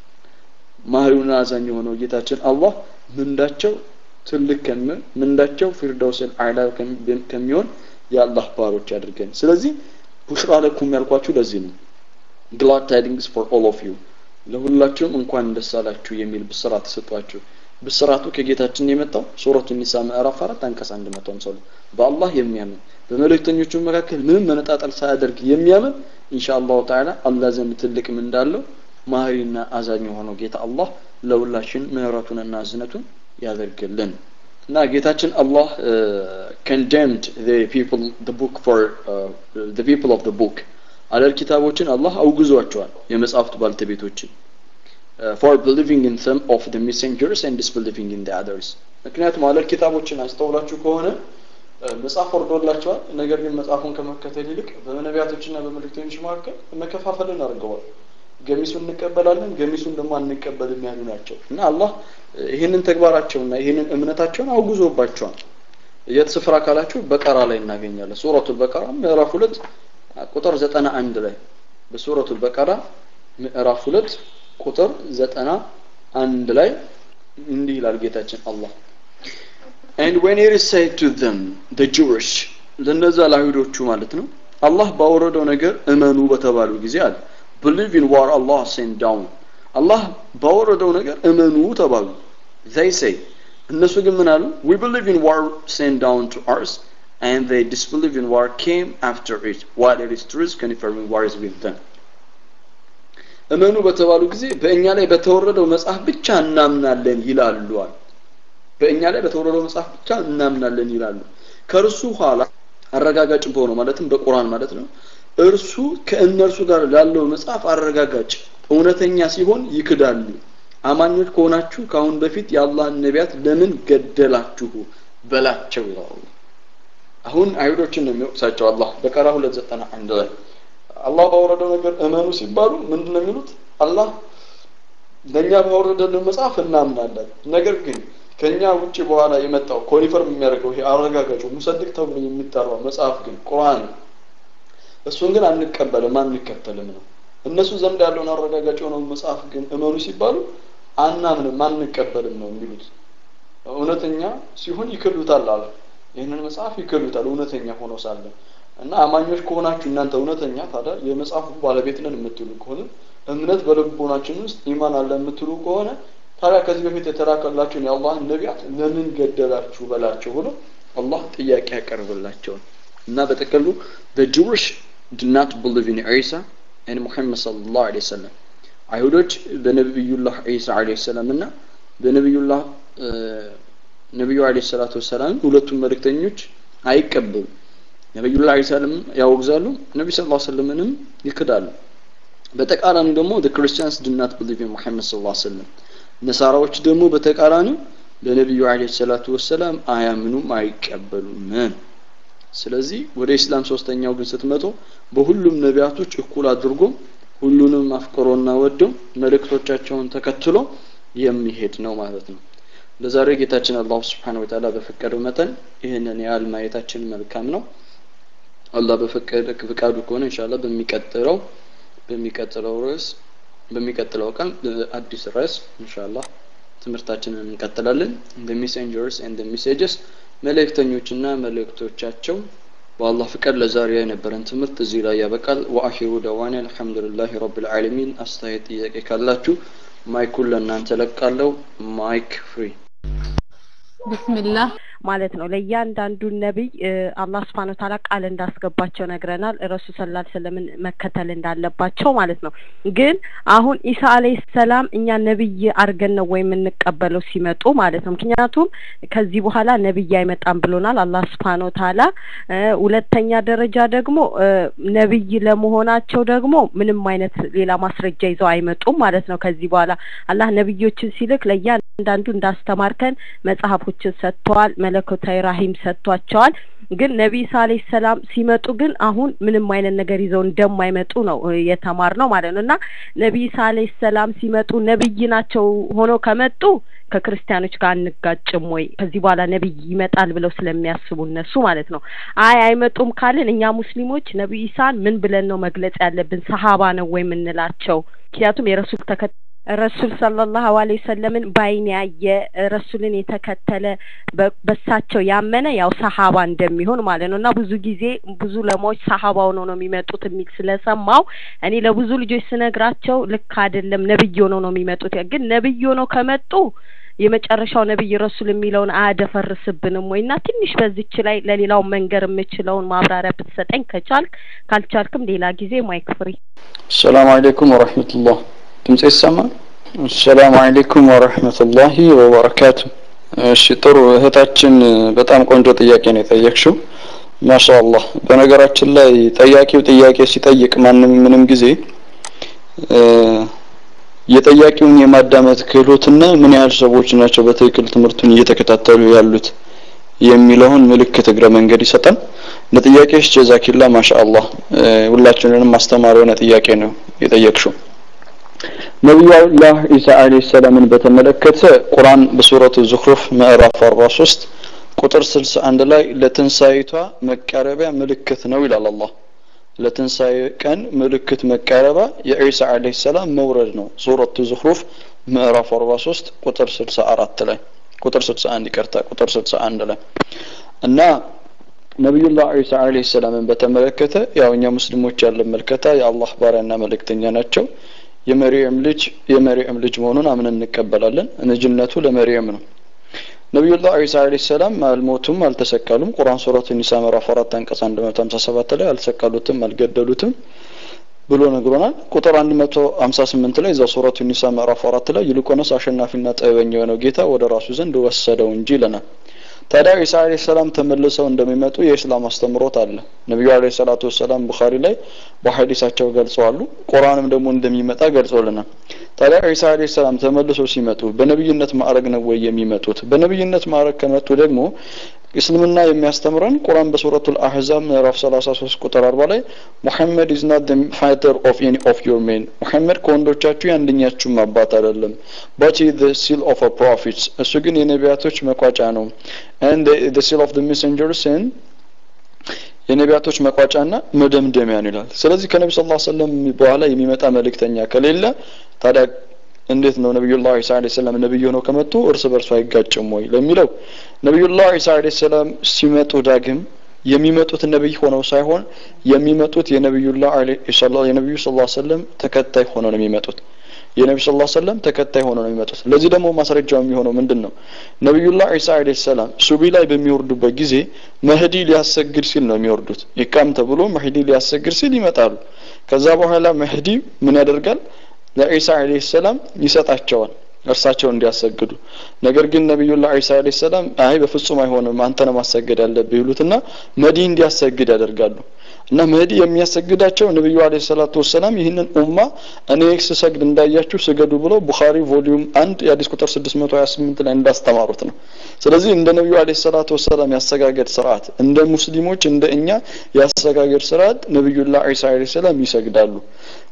መሀሪውና አዛኙ የሆነው ጌታችን አላህ ምንዳቸው ትልቅ ከሚሆን ምንዳቸው ፊርደውስል አዕላ ከሚሆን የአላህ ባሮች ያድርገን ስለዚህ ቡሽራ ለኩም ያልኳችሁ ለዚህ ነው ግላድ ታይዲንግስ ፎር ኦል ኦፍ ዩ ለሁላችሁም እንኳን ደስ አላችሁ የሚል ብስራት ተሰጧችሁ ብስራቱ ከጌታችን የመጣው ሱረቱ ኒሳ ምዕራፍ 4 አንቀጽ 152 በአላህ የሚያምን በመልእክተኞቹ መካከል ምንም መነጣጠል ሳያደርግ የሚያምን ኢንሻአላሁ ተዓላ አላህ ዘንድ ትልቅ ምን እንዳለው ማህሪና አዛኝ የሆነው ጌታ አላህ ለሁላችን ምህረቱንና እዝነቱን ያደርግልን እና ጌታችን አላህ condemned the people the book for uh, the people of the book አለል ኪታቦችን አላህ አውግዟቸዋል የመጽሐፍት ባልተቤቶችን for believing in some of the messengers and disbelieving in the others ምክንያቱም አለል ኪታቦችን አስተውላችሁ ከሆነ መጽሐፍ ወርዶላቸዋል ነገር ግን መጽሐፉን ከመከተል ይልቅ በነቢያቶችና በመልእክተኞች መካከል መከፋፈልን አድርገዋል ገሚሱን እንቀበላለን ገሚሱን ደግሞ አንቀበልም ያሉ ናቸው እና አላህ ይህንን ተግባራቸውና ይህንን እምነታቸውን አውግዞባቸዋል የት ስፍራ ካላችሁ በቀራ ላይ እናገኛለን ሱረቱል በቀራ ምዕራፍ ሁለት ቁጥር ዘጠና አንድ ላይ በሱረቱል በቀራ ምዕራፍ ሁለት ቁጥር ዘጠና አንድ ላይ እንዲህ ይላል ጌታችን አላህ and when it is said to them the Jewish ለነዛ ለአይሁዶቹ ማለት ነው አላህ ባወረደው ነገር እመኑ በተባሉ ጊዜ አለ believe in what Allah sent down አላህ ባወረደው ነገር እመኑ ተባሉ they say እነሱ ግን ምን አሉ we believe in what sent down to us and they disbelieve in what came after it while it is truth confirming what is with them እመኑ በተባሉ ጊዜ በእኛ ላይ በተወረደው መጽሐፍ ብቻ እናምናለን ይላሉ አሉ በእኛ ላይ በተወረደው መጽሐፍ ብቻ እናምናለን ይላሉ ከእርሱ ኋላ አረጋጋጭ በሆነው ማለትም በቁርአን ማለት ነው እርሱ ከእነርሱ ጋር ላለው መጽሐፍ አረጋጋጭ እውነተኛ ሲሆን ይክዳሉ አማኞች ከሆናችሁ ከአሁን በፊት የአላህን ነቢያት ለምን ገደላችሁ በላቸው ይላሉ አሁን አይሁዶችን ነው የሚወቅሳቸው አላህ በቀራ ሁለት ዘጠና አንድ ላይ አላህ ባወረደው ነገር እመኑ ሲባሉ ምንድን ነው የሚሉት አላህ ለእኛ ባወረደልን መጽሐፍ እናምናለን ነገር ግን ከኛ ውጭ በኋላ የመጣው ኮኒፈርም የሚያደርገው ይሄ አረጋጋጩ ሙሰድቅ ተብሎ የሚጠራው መጽሐፍ ግን ቁርአን እሱን ግን አንቀበልም አንከተልም ነው እነሱ ዘንድ ያለውን አረጋጋጭ የሆነውን መጽሐፍ ግን እመኑ ሲባሉ አናምንም አንቀበልም ነው የሚሉት እውነተኛ ሲሆን ይክሉታል አለ ይህንን መጽሐፍ ይክሉታል እውነተኛ ሆኖ ሳለ እና አማኞች ከሆናችሁ እናንተ እውነተኛ ታዲያ የመጽሐፉ ባለቤት ነን የምትሉ ከሆነ እምነት በልቦናችን ውስጥ ኢማን አለ የምትሉ ከሆነ ታዲያ ከዚህ በፊት የተላከላችሁን የአላህን ነቢያት ለምን ገደላችሁ በላቸው ብሎ አላህ ጥያቄ ያቀርብላቸውን እና በጥቅሉ the Jewish did not believe in Isa and Muhammad sallallahu alaihi wasallam አይሁዶች በነቢዩላህ ዒሳ አለይሂ ሰላም እና በነቢዩላህ ነቢዩ አለይሂ ሰላቱ ወሰላም ሁለቱም መልእክተኞች አይቀበሉ ነቢዩላህ ዒሳንም ያወግዛሉ ነቢ ስ ሰለምንም ይክዳሉ በተቃራኒ ደግሞ the Christians did not believe in Muhammad sallallahu alaihi wasallam ነሳራዎች ደግሞ በተቃራኒው በነቢዩ አለይሂ ሰላቱ ወሰላም አያምኑም አይቀበሉም ስለዚህ ወደ ኢስላም ሶስተኛው ግን ስትመጡ በሁሉም ነቢያቶች እኩል አድርጎ ሁሉንም አፍቅሮና ወዶ መልእክቶቻቸውን ተከትሎ የሚሄድ ነው ማለት ነው ለዛሬ ጌታችን አላሁ ስብሓን ወተዓላ በፈቀደው መጠን ይህንን ያህል ማየታችን መልካም ነው አላህ በፈቀደ ፍቃዱ ከሆነ ኢንሻአላህ በሚቀጥለው በሚቀጥለው ርዕስ በሚቀጥለው ቀን አዲስ ርዕስ ኢንሻአላህ ትምህርታችንን እንቀጥላለን the messengers and the messages መልእክተኞችና መልእክቶቻቸው በአላህ ፍቃድ ለዛሬ የነበረን ትምህርት እዚህ ላይ ያበቃል ወአኺሩ ደዋና አልሐምዱሊላሂ ረብል ዓለሚን አስተያየት ጥያቄ ካላችሁ ማይኩን ለእናንተ ለቃለው ማይክ ፍሪ ብስምላህ ማለት ነው ለእያንዳንዱ ነቢይ አላህ ስብሓን ታላ ቃል እንዳስገባቸው ነግረናል ረሱል ስላ ስለምን መከተል እንዳለባቸው ማለት ነው ግን አሁን ኢሳ አለህ ሰላም እኛ ነቢይ አድርገን ነው ወይ የምንቀበለው ሲመጡ ማለት ነው ምክንያቱም ከዚህ በኋላ ነቢይ አይመጣም ብሎናል አላህ ስብሓን ታላ ሁለተኛ ደረጃ ደግሞ ነቢይ ለመሆናቸው ደግሞ ምንም አይነት ሌላ ማስረጃ ይዘው አይመጡም ማለት ነው ከዚህ በኋላ አላህ ነቢዮችን ሲልክ ለእያንዳንዱ እንዳስተማርከን መጽሐፎችን ሰጥተዋል መለኮታዊ ራሂም ሰጥቷቸዋል ግን ነቢይ ሳ አለይሂ ሰላም ሲመጡ ግን አሁን ምንም አይነት ነገር ይዘው እንደማይመጡ ነው የተማር ነው ማለት ነው እና ነቢይ ሳ አለይሂ ሰላም ሲመጡ ነቢይ ናቸው ሆኖ ከመጡ ከክርስቲያኖች ጋር አንጋጭም ወይ ከዚህ በኋላ ነቢይ ይመጣል ብለው ስለሚያስቡ እነሱ ማለት ነው አይ አይመጡም ካልን እኛ ሙስሊሞች ነቢይ ኢሳን ምን ብለን ነው መግለጽ ያለብን ሰሀባ ነው ወይ የምንላቸው ምክንያቱም የረሱል ተከ ረሱል ሰለላሁ ዐለይሂ ወሰለምን ባይን ያየ ረሱልን የተከተለ በሳቸው ያመነ ያው ሰሀባ እንደሚሆን ማለት ነው እና ብዙ ጊዜ ብዙ ለማዎች ሰሀባ ሆነው ነው የሚመጡት የሚል ስለሰማው እኔ ለብዙ ልጆች ስነግራቸው ልክ አይደለም ነብይ ሆነው ነው የሚመጡት ግን ነብይ ሆነው ከመጡ የመጨረሻው ነብይ ረሱል የሚለውን አያደፈርስብንም ወይ እና ትንሽ በዚች ላይ ለሌላው መንገር የምችለውን ማብራሪያ ብትሰጠኝ ከቻልክ ካልቻልክም ሌላ ጊዜ ማይክ ፍሪ ሰላም አለይኩም ወረህመቱላህ ድምጽ ይሰማል ሰላም አለይኩም ወረህመቱላሂ ወበረካቱ እሺ ጥሩ እህታችን በጣም ቆንጆ ጥያቄ ነው የጠየቅሽው ማሻአላህ በነገራችን ላይ ጠያቂው ጥያቄ ሲጠይቅ ማንም ምንም ጊዜ የጠያቂውን የማዳመጥ ክህሎትና ምን ያህል ሰዎች ናቸው በትክክል ትምህርቱን እየተከታተሉ ያሉት የሚለውን ምልክት እግረ መንገድ ይሰጣል ለጥያቄሽ ጀዛኪላ ማሻአላህ ሁላችንንም ማስተማር የሆነ ጥያቄ ነው የጠየቅሽው ነቢዩላህ ኢሳ አለይሂ ሰላምን በተመለከተ ቁርአን በሱረቱ ዙኽሩፍ ምዕራፍ 43 ቁጥር 61 ላይ ለትንሳኤቷ መቃረቢያ ምልክት ነው ይላል አላህ ለትንሳኤ ቀን ምልክት መቃረቢያ የኢሳ አለይሂ ሰላም መውረድ ነው ሱረቱ ዙኽሩፍ ምዕራፍ 43 ቁጥር 64 ላይ ቁጥር 61 ይቅርታ ቁጥር 61 ላይ እና ነቢዩላህ ዒሳ አለይሂ ሰላምን በተመለከተ ያው እኛ ሙስሊሞች ያለን መልከታ የአላህ ባሪያና መልእክተኛ ናቸው የመርየም ልጅ የመርየም ልጅ መሆኑን አምነን እንቀበላለን ልጅነቱ ለመርየም ነው ነቢዩላህ ዒሳ አለይሂ ሰላም አልሞቱም አልተሰቀሉም ቁርአን ሱረቱ ኒሳ ምዕራፍ 4 አንቀጽ 157 ላይ አልሰቀሉትም አልገደሉትም ብሎ ነግሮናል ቁጥር 158 ላይ እዛ ሱረቱ ኒሳ ምዕራፍ 4 ላይ ይልቁንስ አሸናፊና ጥበበኛ የሆነው ጌታ ወደ ራሱ ዘንድ ወሰደው እንጂ ይለናል ታዲያ ኢሳ አለይሂ ሰላም ተመልሰው እንደሚመጡ የእስላም አስተምሮት አለ ነቢዩ አለይሂ ሰላቱ ወሰላም ቡኻሪ ላይ በሐዲሳቸው ገልጸዋሉ ቁርአንም ደግሞ እንደሚመጣ ገልጾልናል ታዲያ ኢሳ አለይሂ ሰላም ተመልሰው ሲመጡ በነብይነት ማዕረግ ነው ወይ የሚመጡት በነብይነት ማዕረግ ከመጡ ደግሞ እስልምና የሚያስተምረን ቁርአን በሱረቱል አህዛብ ምዕራፍ 33 ቁጥር 40 ላይ ሙሐመድ ኢዝ ናት ዘ ፋዘር ኦፍ ኤኒ ኦፍ ዮር ሜን ሙሐመድ ከወንዶቻችሁ የአንደኛችሁም አባት አይደለም በት ዘ ሲል ኦፍ አ ፕሮፊትስ እሱ ግን የነቢያቶች መቋጫ ነው and the, the seal of the messengers and የነቢያቶች መቋጫና መደምደሚያ ነው ይላል ስለዚህ ከነቢ ስ ሰለም በኋላ የሚመጣ መልእክተኛ ከሌለ ታዲያ እንዴት ነው ነቢዩላህ ዒሳ አለይሂ ሰላም ነብይ ሆነው ከመጡ እርስ በርሱ አይጋጭም ወይ ለሚለው ነቢዩላህ ዒሳ አለይሂ ሰላም ሲመጡ ዳግም የሚመጡት ነብይ ሆነው ሳይሆን የሚመጡት የነቢዩላህ የነቢዩ ስ ሰለም ተከታይ ሆነው ነው የሚመጡት የነቢ ስ ሰለም ተከታይ ሆነው ነው የሚመጡት ለዚህ ደግሞ ማስረጃው የሚሆነው ምንድን ነው ነቢዩላህ ዒሳ አለይሂ ሰላም ሱቢ ላይ በሚወርዱበት ጊዜ መህዲ ሊያሰግድ ሲል ነው የሚወርዱት ይቃም ተብሎ መህዲ ሊያሰግድ ሲል ይመጣሉ ከዛ በኋላ መህዲ ምን ያደርጋል ለዒሳ አለይሂ ሰላም ይሰጣቸዋል እርሳቸው እንዲያሰግዱ ነገር ግን ነቢዩላህ ዒሳ አለይሂ ሰላም አይ በፍጹም አይሆንም አንተ ነው ማሰገድ ያለብህ ይሉትና መዲ እንዲያሰግድ ያደርጋሉ እና መህዲ የሚያሰግዳቸው ነቢዩ አለይሂ ሰላቱ ወሰላም ይህንን ኡማ እኔ ስሰግድ እንዳያችሁ ስገዱ ብለው ቡኻሪ ቮሊዩም አንድ የአዲስ ቁጥር 628 ላይ እንዳስተማሩት ነው ስለዚህ እንደ ነቢዩ አለይሂ ሰላቱ ወሰላም ያሰጋገድ ስርዓት እንደ ሙስሊሞች እንደ እኛ ያሰጋገድ ስርዓት ነቢዩላህ ዒሳ አለይሂ ሰላም ይሰግዳሉ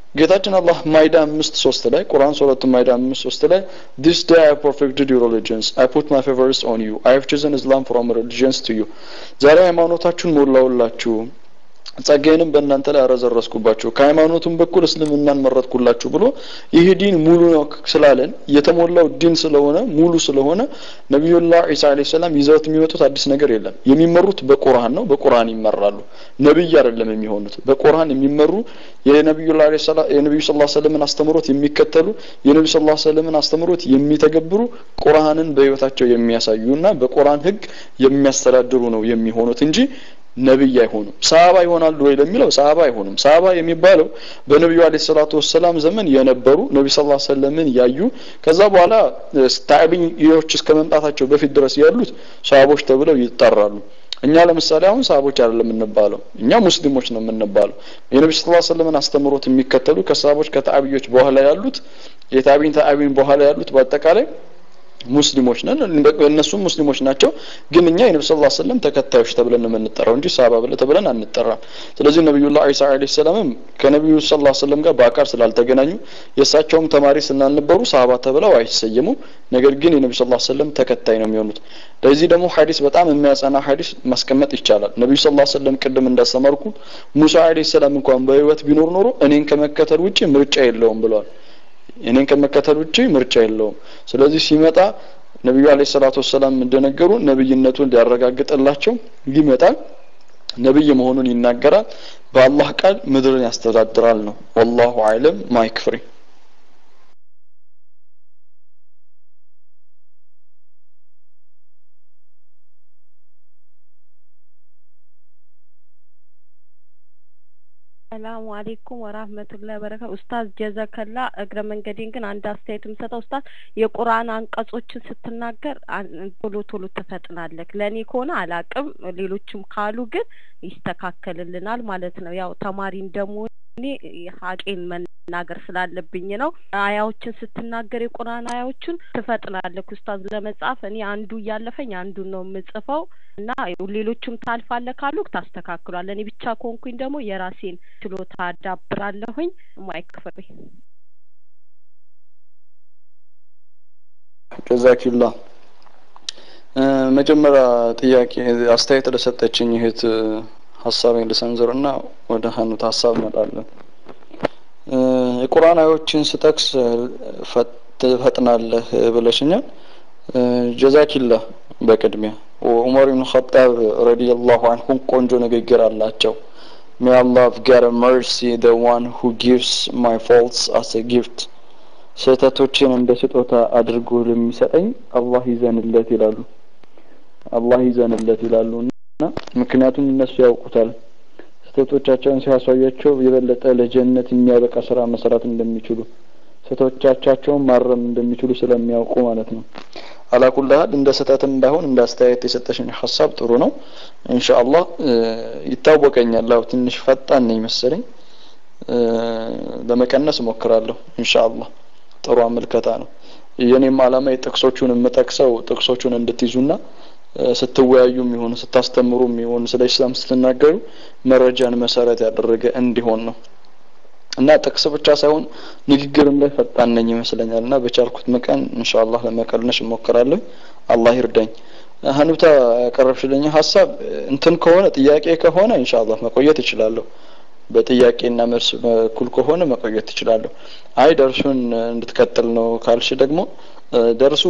ጌታችን አላህ ማይዳ አምስት ሶስት ላይ ቁርአን ሱረቱ ማይዳ አምስት ሶስት ላይ this day I perfected your religions I put my favors on you I have chosen Islam from religions to you ዛሬ ሃይማኖታችሁን ሞላውላችሁ ጸጋዬንም በእናንተ ላይ አረዘረስኩባችሁ ከሃይማኖቱም በኩል እስልምናን መረጥኩላችሁ ብሎ ይህ ዲን ሙሉ ነው ስላለን የተሞላው ዲን ስለሆነ ሙሉ ስለሆነ ነቢዩላህ ዒሳ አለይሂ ሰላም ይዘውት የሚመጡት አዲስ ነገር የለም የሚመሩት በቁርአን ነው በቁርአን ይመራሉ ነብይ አይደለም የሚሆኑት በቁርአን የሚመሩ የነቢዩላህ የነቢዩ ሰለላሁ ዐለይሂ ወሰለም አስተምሮት የሚከተሉ የነቢዩ ሰለላሁ ዐለይሂ ወሰለም አስተምሮት የሚተገብሩ ቁርአንን በህይወታቸው የሚያሳዩና በቁርአን ህግ የሚያስተዳድሩ ነው የሚሆኑት እንጂ ነብይ አይሆኑም ሰሃባ ይሆናሉ ወይ ለሚለው ሰሃባ አይሆኑም ሰሃባ የሚባለው በነቢዩ አለይሂ ሰላቱ ወሰላም ዘመን የነበሩ ነብዩ ሰለላሁ ዐለይሂ ወሰለምን ያዩ ከዛ በኋላ ታቢዒዎች እስከ መምጣታቸው በፊት ድረስ ያሉት ሰሃቦች ተብለው ይጠራሉ እኛ ለምሳሌ አሁን ሰሃቦች አይደለም የምንባለው እኛ ሙስሊሞች ነው የምንባለው የነብዩ ሰለላሁ ዐለይሂ ወሰለምን አስተምሮት የሚከተሉ ከሰሃቦች ከታቢዎች በኋላ ያሉት የታቢን ታቢን በኋላ ያሉት በአጠቃላይ ሙስሊሞች ነን እነሱም ሙስሊሞች ናቸው ግን እኛ የነብዩ ሰለላሁ ዐለይሂ ወሰለም ተከታዮች ተብለን ነው የምንጠራው እንጂ ሰሃባ ብለ ተብለን አንጠራም ስለዚህ ነብዩላህ ዒሳ አለይሂ ሰላምም ከነብዩ ሰለላሁ ዐለይሂ ወሰለም ጋር በአካል ስላልተገናኙ የእሳቸውም ተማሪ ስላልነበሩ ሰሃባ ተብለው አይሰየሙም ነገር ግን የነብዩ ሰለላሁ ዐለይሂ ወሰለም ተከታይ ነው የሚሆኑት ለዚህ ደግሞ ሐዲስ በጣም የሚያጸና ሐዲስ ማስቀመጥ ይቻላል ነብዩ ሰለላሁ ዐለይሂ ወሰለም ቅድም እንዳስተማርኩ ሙሳ አለይሂ ሰላም እንኳን በህይወት ቢኖር ኖሮ እኔን ከመከተል ውጪ ምርጫ የለውም ብለዋል እኔን ከመከተል ውጪ ምርጫ የለውም ስለዚህ ሲመጣ ነቢዩ አለይሂ ሰላቱ ወሰላም እንደነገሩ ነብይነቱን ሊያረጋግጥላቸው ይመጣል ነብይ መሆኑን ይናገራል በአላህ ቃል ምድርን ያስተዳድራል ነው ወላሁ አዕለም ማይክ ፍሪ ሰላሙ አሌይኩም ወራህመቱላሂ ወበረካቱ ኡስታዝ ጀዘከላ እግረ መንገዴን ግን አንድ አስተያየት የምሰጠው ኡስታዝ የቁርአን አንቀጾችን ስትናገር ቶሎ ቶሎ ትፈጥናለህ ለእኔ ከሆነ አላቅም ሌሎችም ካሉ ግን ይስተካከልልናል ማለት ነው ያው ተማሪ እንደመሆኔ ሀቄን መናገር ስላለብኝ ነው አያዎችን ስትናገር የቁርአን አያዎችን ትፈጥናለህ ኡስታዝ ለመጻፍ እኔ አንዱ እያለፈኝ አንዱን ነው የምጽፈው እና ሌሎችም ታልፋለህ ካሉ ታስተካክሏል እኔ ብቻ ከሆንኩኝ ደግሞ የራሴን ችሎታ አዳብራለሁኝ ማይክፍሬ ጀዛኪላ መጀመሪያ ጥያቄ አስተያየት ለሰጠችኝ እህት ሀሳቤን ልሰንዝርና ወደ ሀኑት ሀሳብ እመጣለሁ የቁርአን አዮችን ስጠቅስ ትፈጥናለህ ብለሽኛል ጀዛኪላ በቅድሚያ ዑመር ብን ኸጣብ ረዲየላሁ አንሁ ቆንጆ ንግግር አላቸው May Allah have God of mercy the one who gives my faults as a gift ስህተቶችን እንደ ስጦታ አድርጎ ለሚሰጠኝ አላህ ይዘንለት ይላሉ አላህ ይዘንለት ይላሉ እና ምክንያቱም እነሱ ያውቁታል ስህተቶቻቸውን ሲያሳያቸው የበለጠ ለጀነት የሚያበቃ ስራ መስራት እንደሚችሉ ስህተቶቻቸውን ማረም እንደሚችሉ ስለሚያውቁ ማለት ነው አላኩልሃል እንደ ስህተትም ባይሆን እንደ አስተያየት የሰጠሽኝ ሀሳብ ጥሩ ነው ኢንሻአላህ ይታወቀኛል ያው ትንሽ ፈጣን ነኝ መሰለኝ ለመቀነስ እሞክራለሁ ኢንሻአላህ ጥሩ አመልከታ ነው የኔም አላማ የጥቅሶቹን የምጠቅሰው ጥቅሶቹን እንድትይዙና ስትወያዩም ይሁን ስታስተምሩም ይሁን ስለ ኢስላም ስትናገሩ መረጃን መሰረት ያደረገ እንዲሆን ነው እና ጥቅስ ብቻ ሳይሆን ንግግርም ላይ ፈጣን ነኝ ይመስለኛል እና በቻልኩት መቀን ኢንሻአላህ ለመቀልነሽ እሞክራለሁ አላህ ይርዳኝ ሀኑታ ያቀረብሽልኝ ሀሳብ እንትን ከሆነ ጥያቄ ከሆነ ኢንሻአላህ መቆየት እችላለሁ በጥያቄና መልስ በኩል ከሆነ መቆየት ትችላለሁ አይ ደርሱን እንድትቀጥል ነው ካልሽ ደግሞ ደርሱ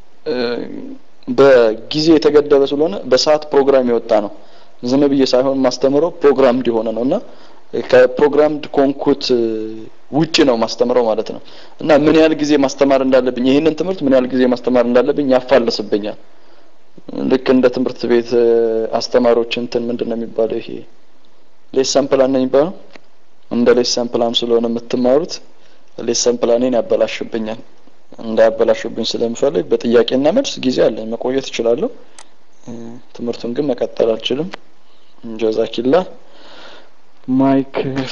በጊዜ የተገደበ ስለሆነ በሰዓት ፕሮግራም የወጣ ነው ዝም ብዬ ሳይሆን ማስተምረው ፕሮግራም እንዲሆነ ነው እና ከፕሮግራምድ ኮንኩት ውጭ ነው ማስተምረው ማለት ነው እና ምን ያህል ጊዜ ማስተማር እንዳለብኝ ይህንን ትምህርት ምን ያህል ጊዜ ማስተማር እንዳለብኝ ያፋለስብኛል ልክ እንደ ትምህርት ቤት አስተማሪዎች እንትን ምንድን ነው የሚባለው ይሄ ሌሰን ፕላን ነው የሚባለው እንደ ሌሰን ፕላን ስለሆነ የምትማሩት ሌሰን ፕላኔን ያበላሽብኛል እንዳያበላሽብኝ ስለምፈልግ በጥያቄና መልስ ጊዜ አለኝ መቆየት እችላለሁ ትምህርቱን ግን መቀጠል አልችልም ጀዛኪላ ማይክ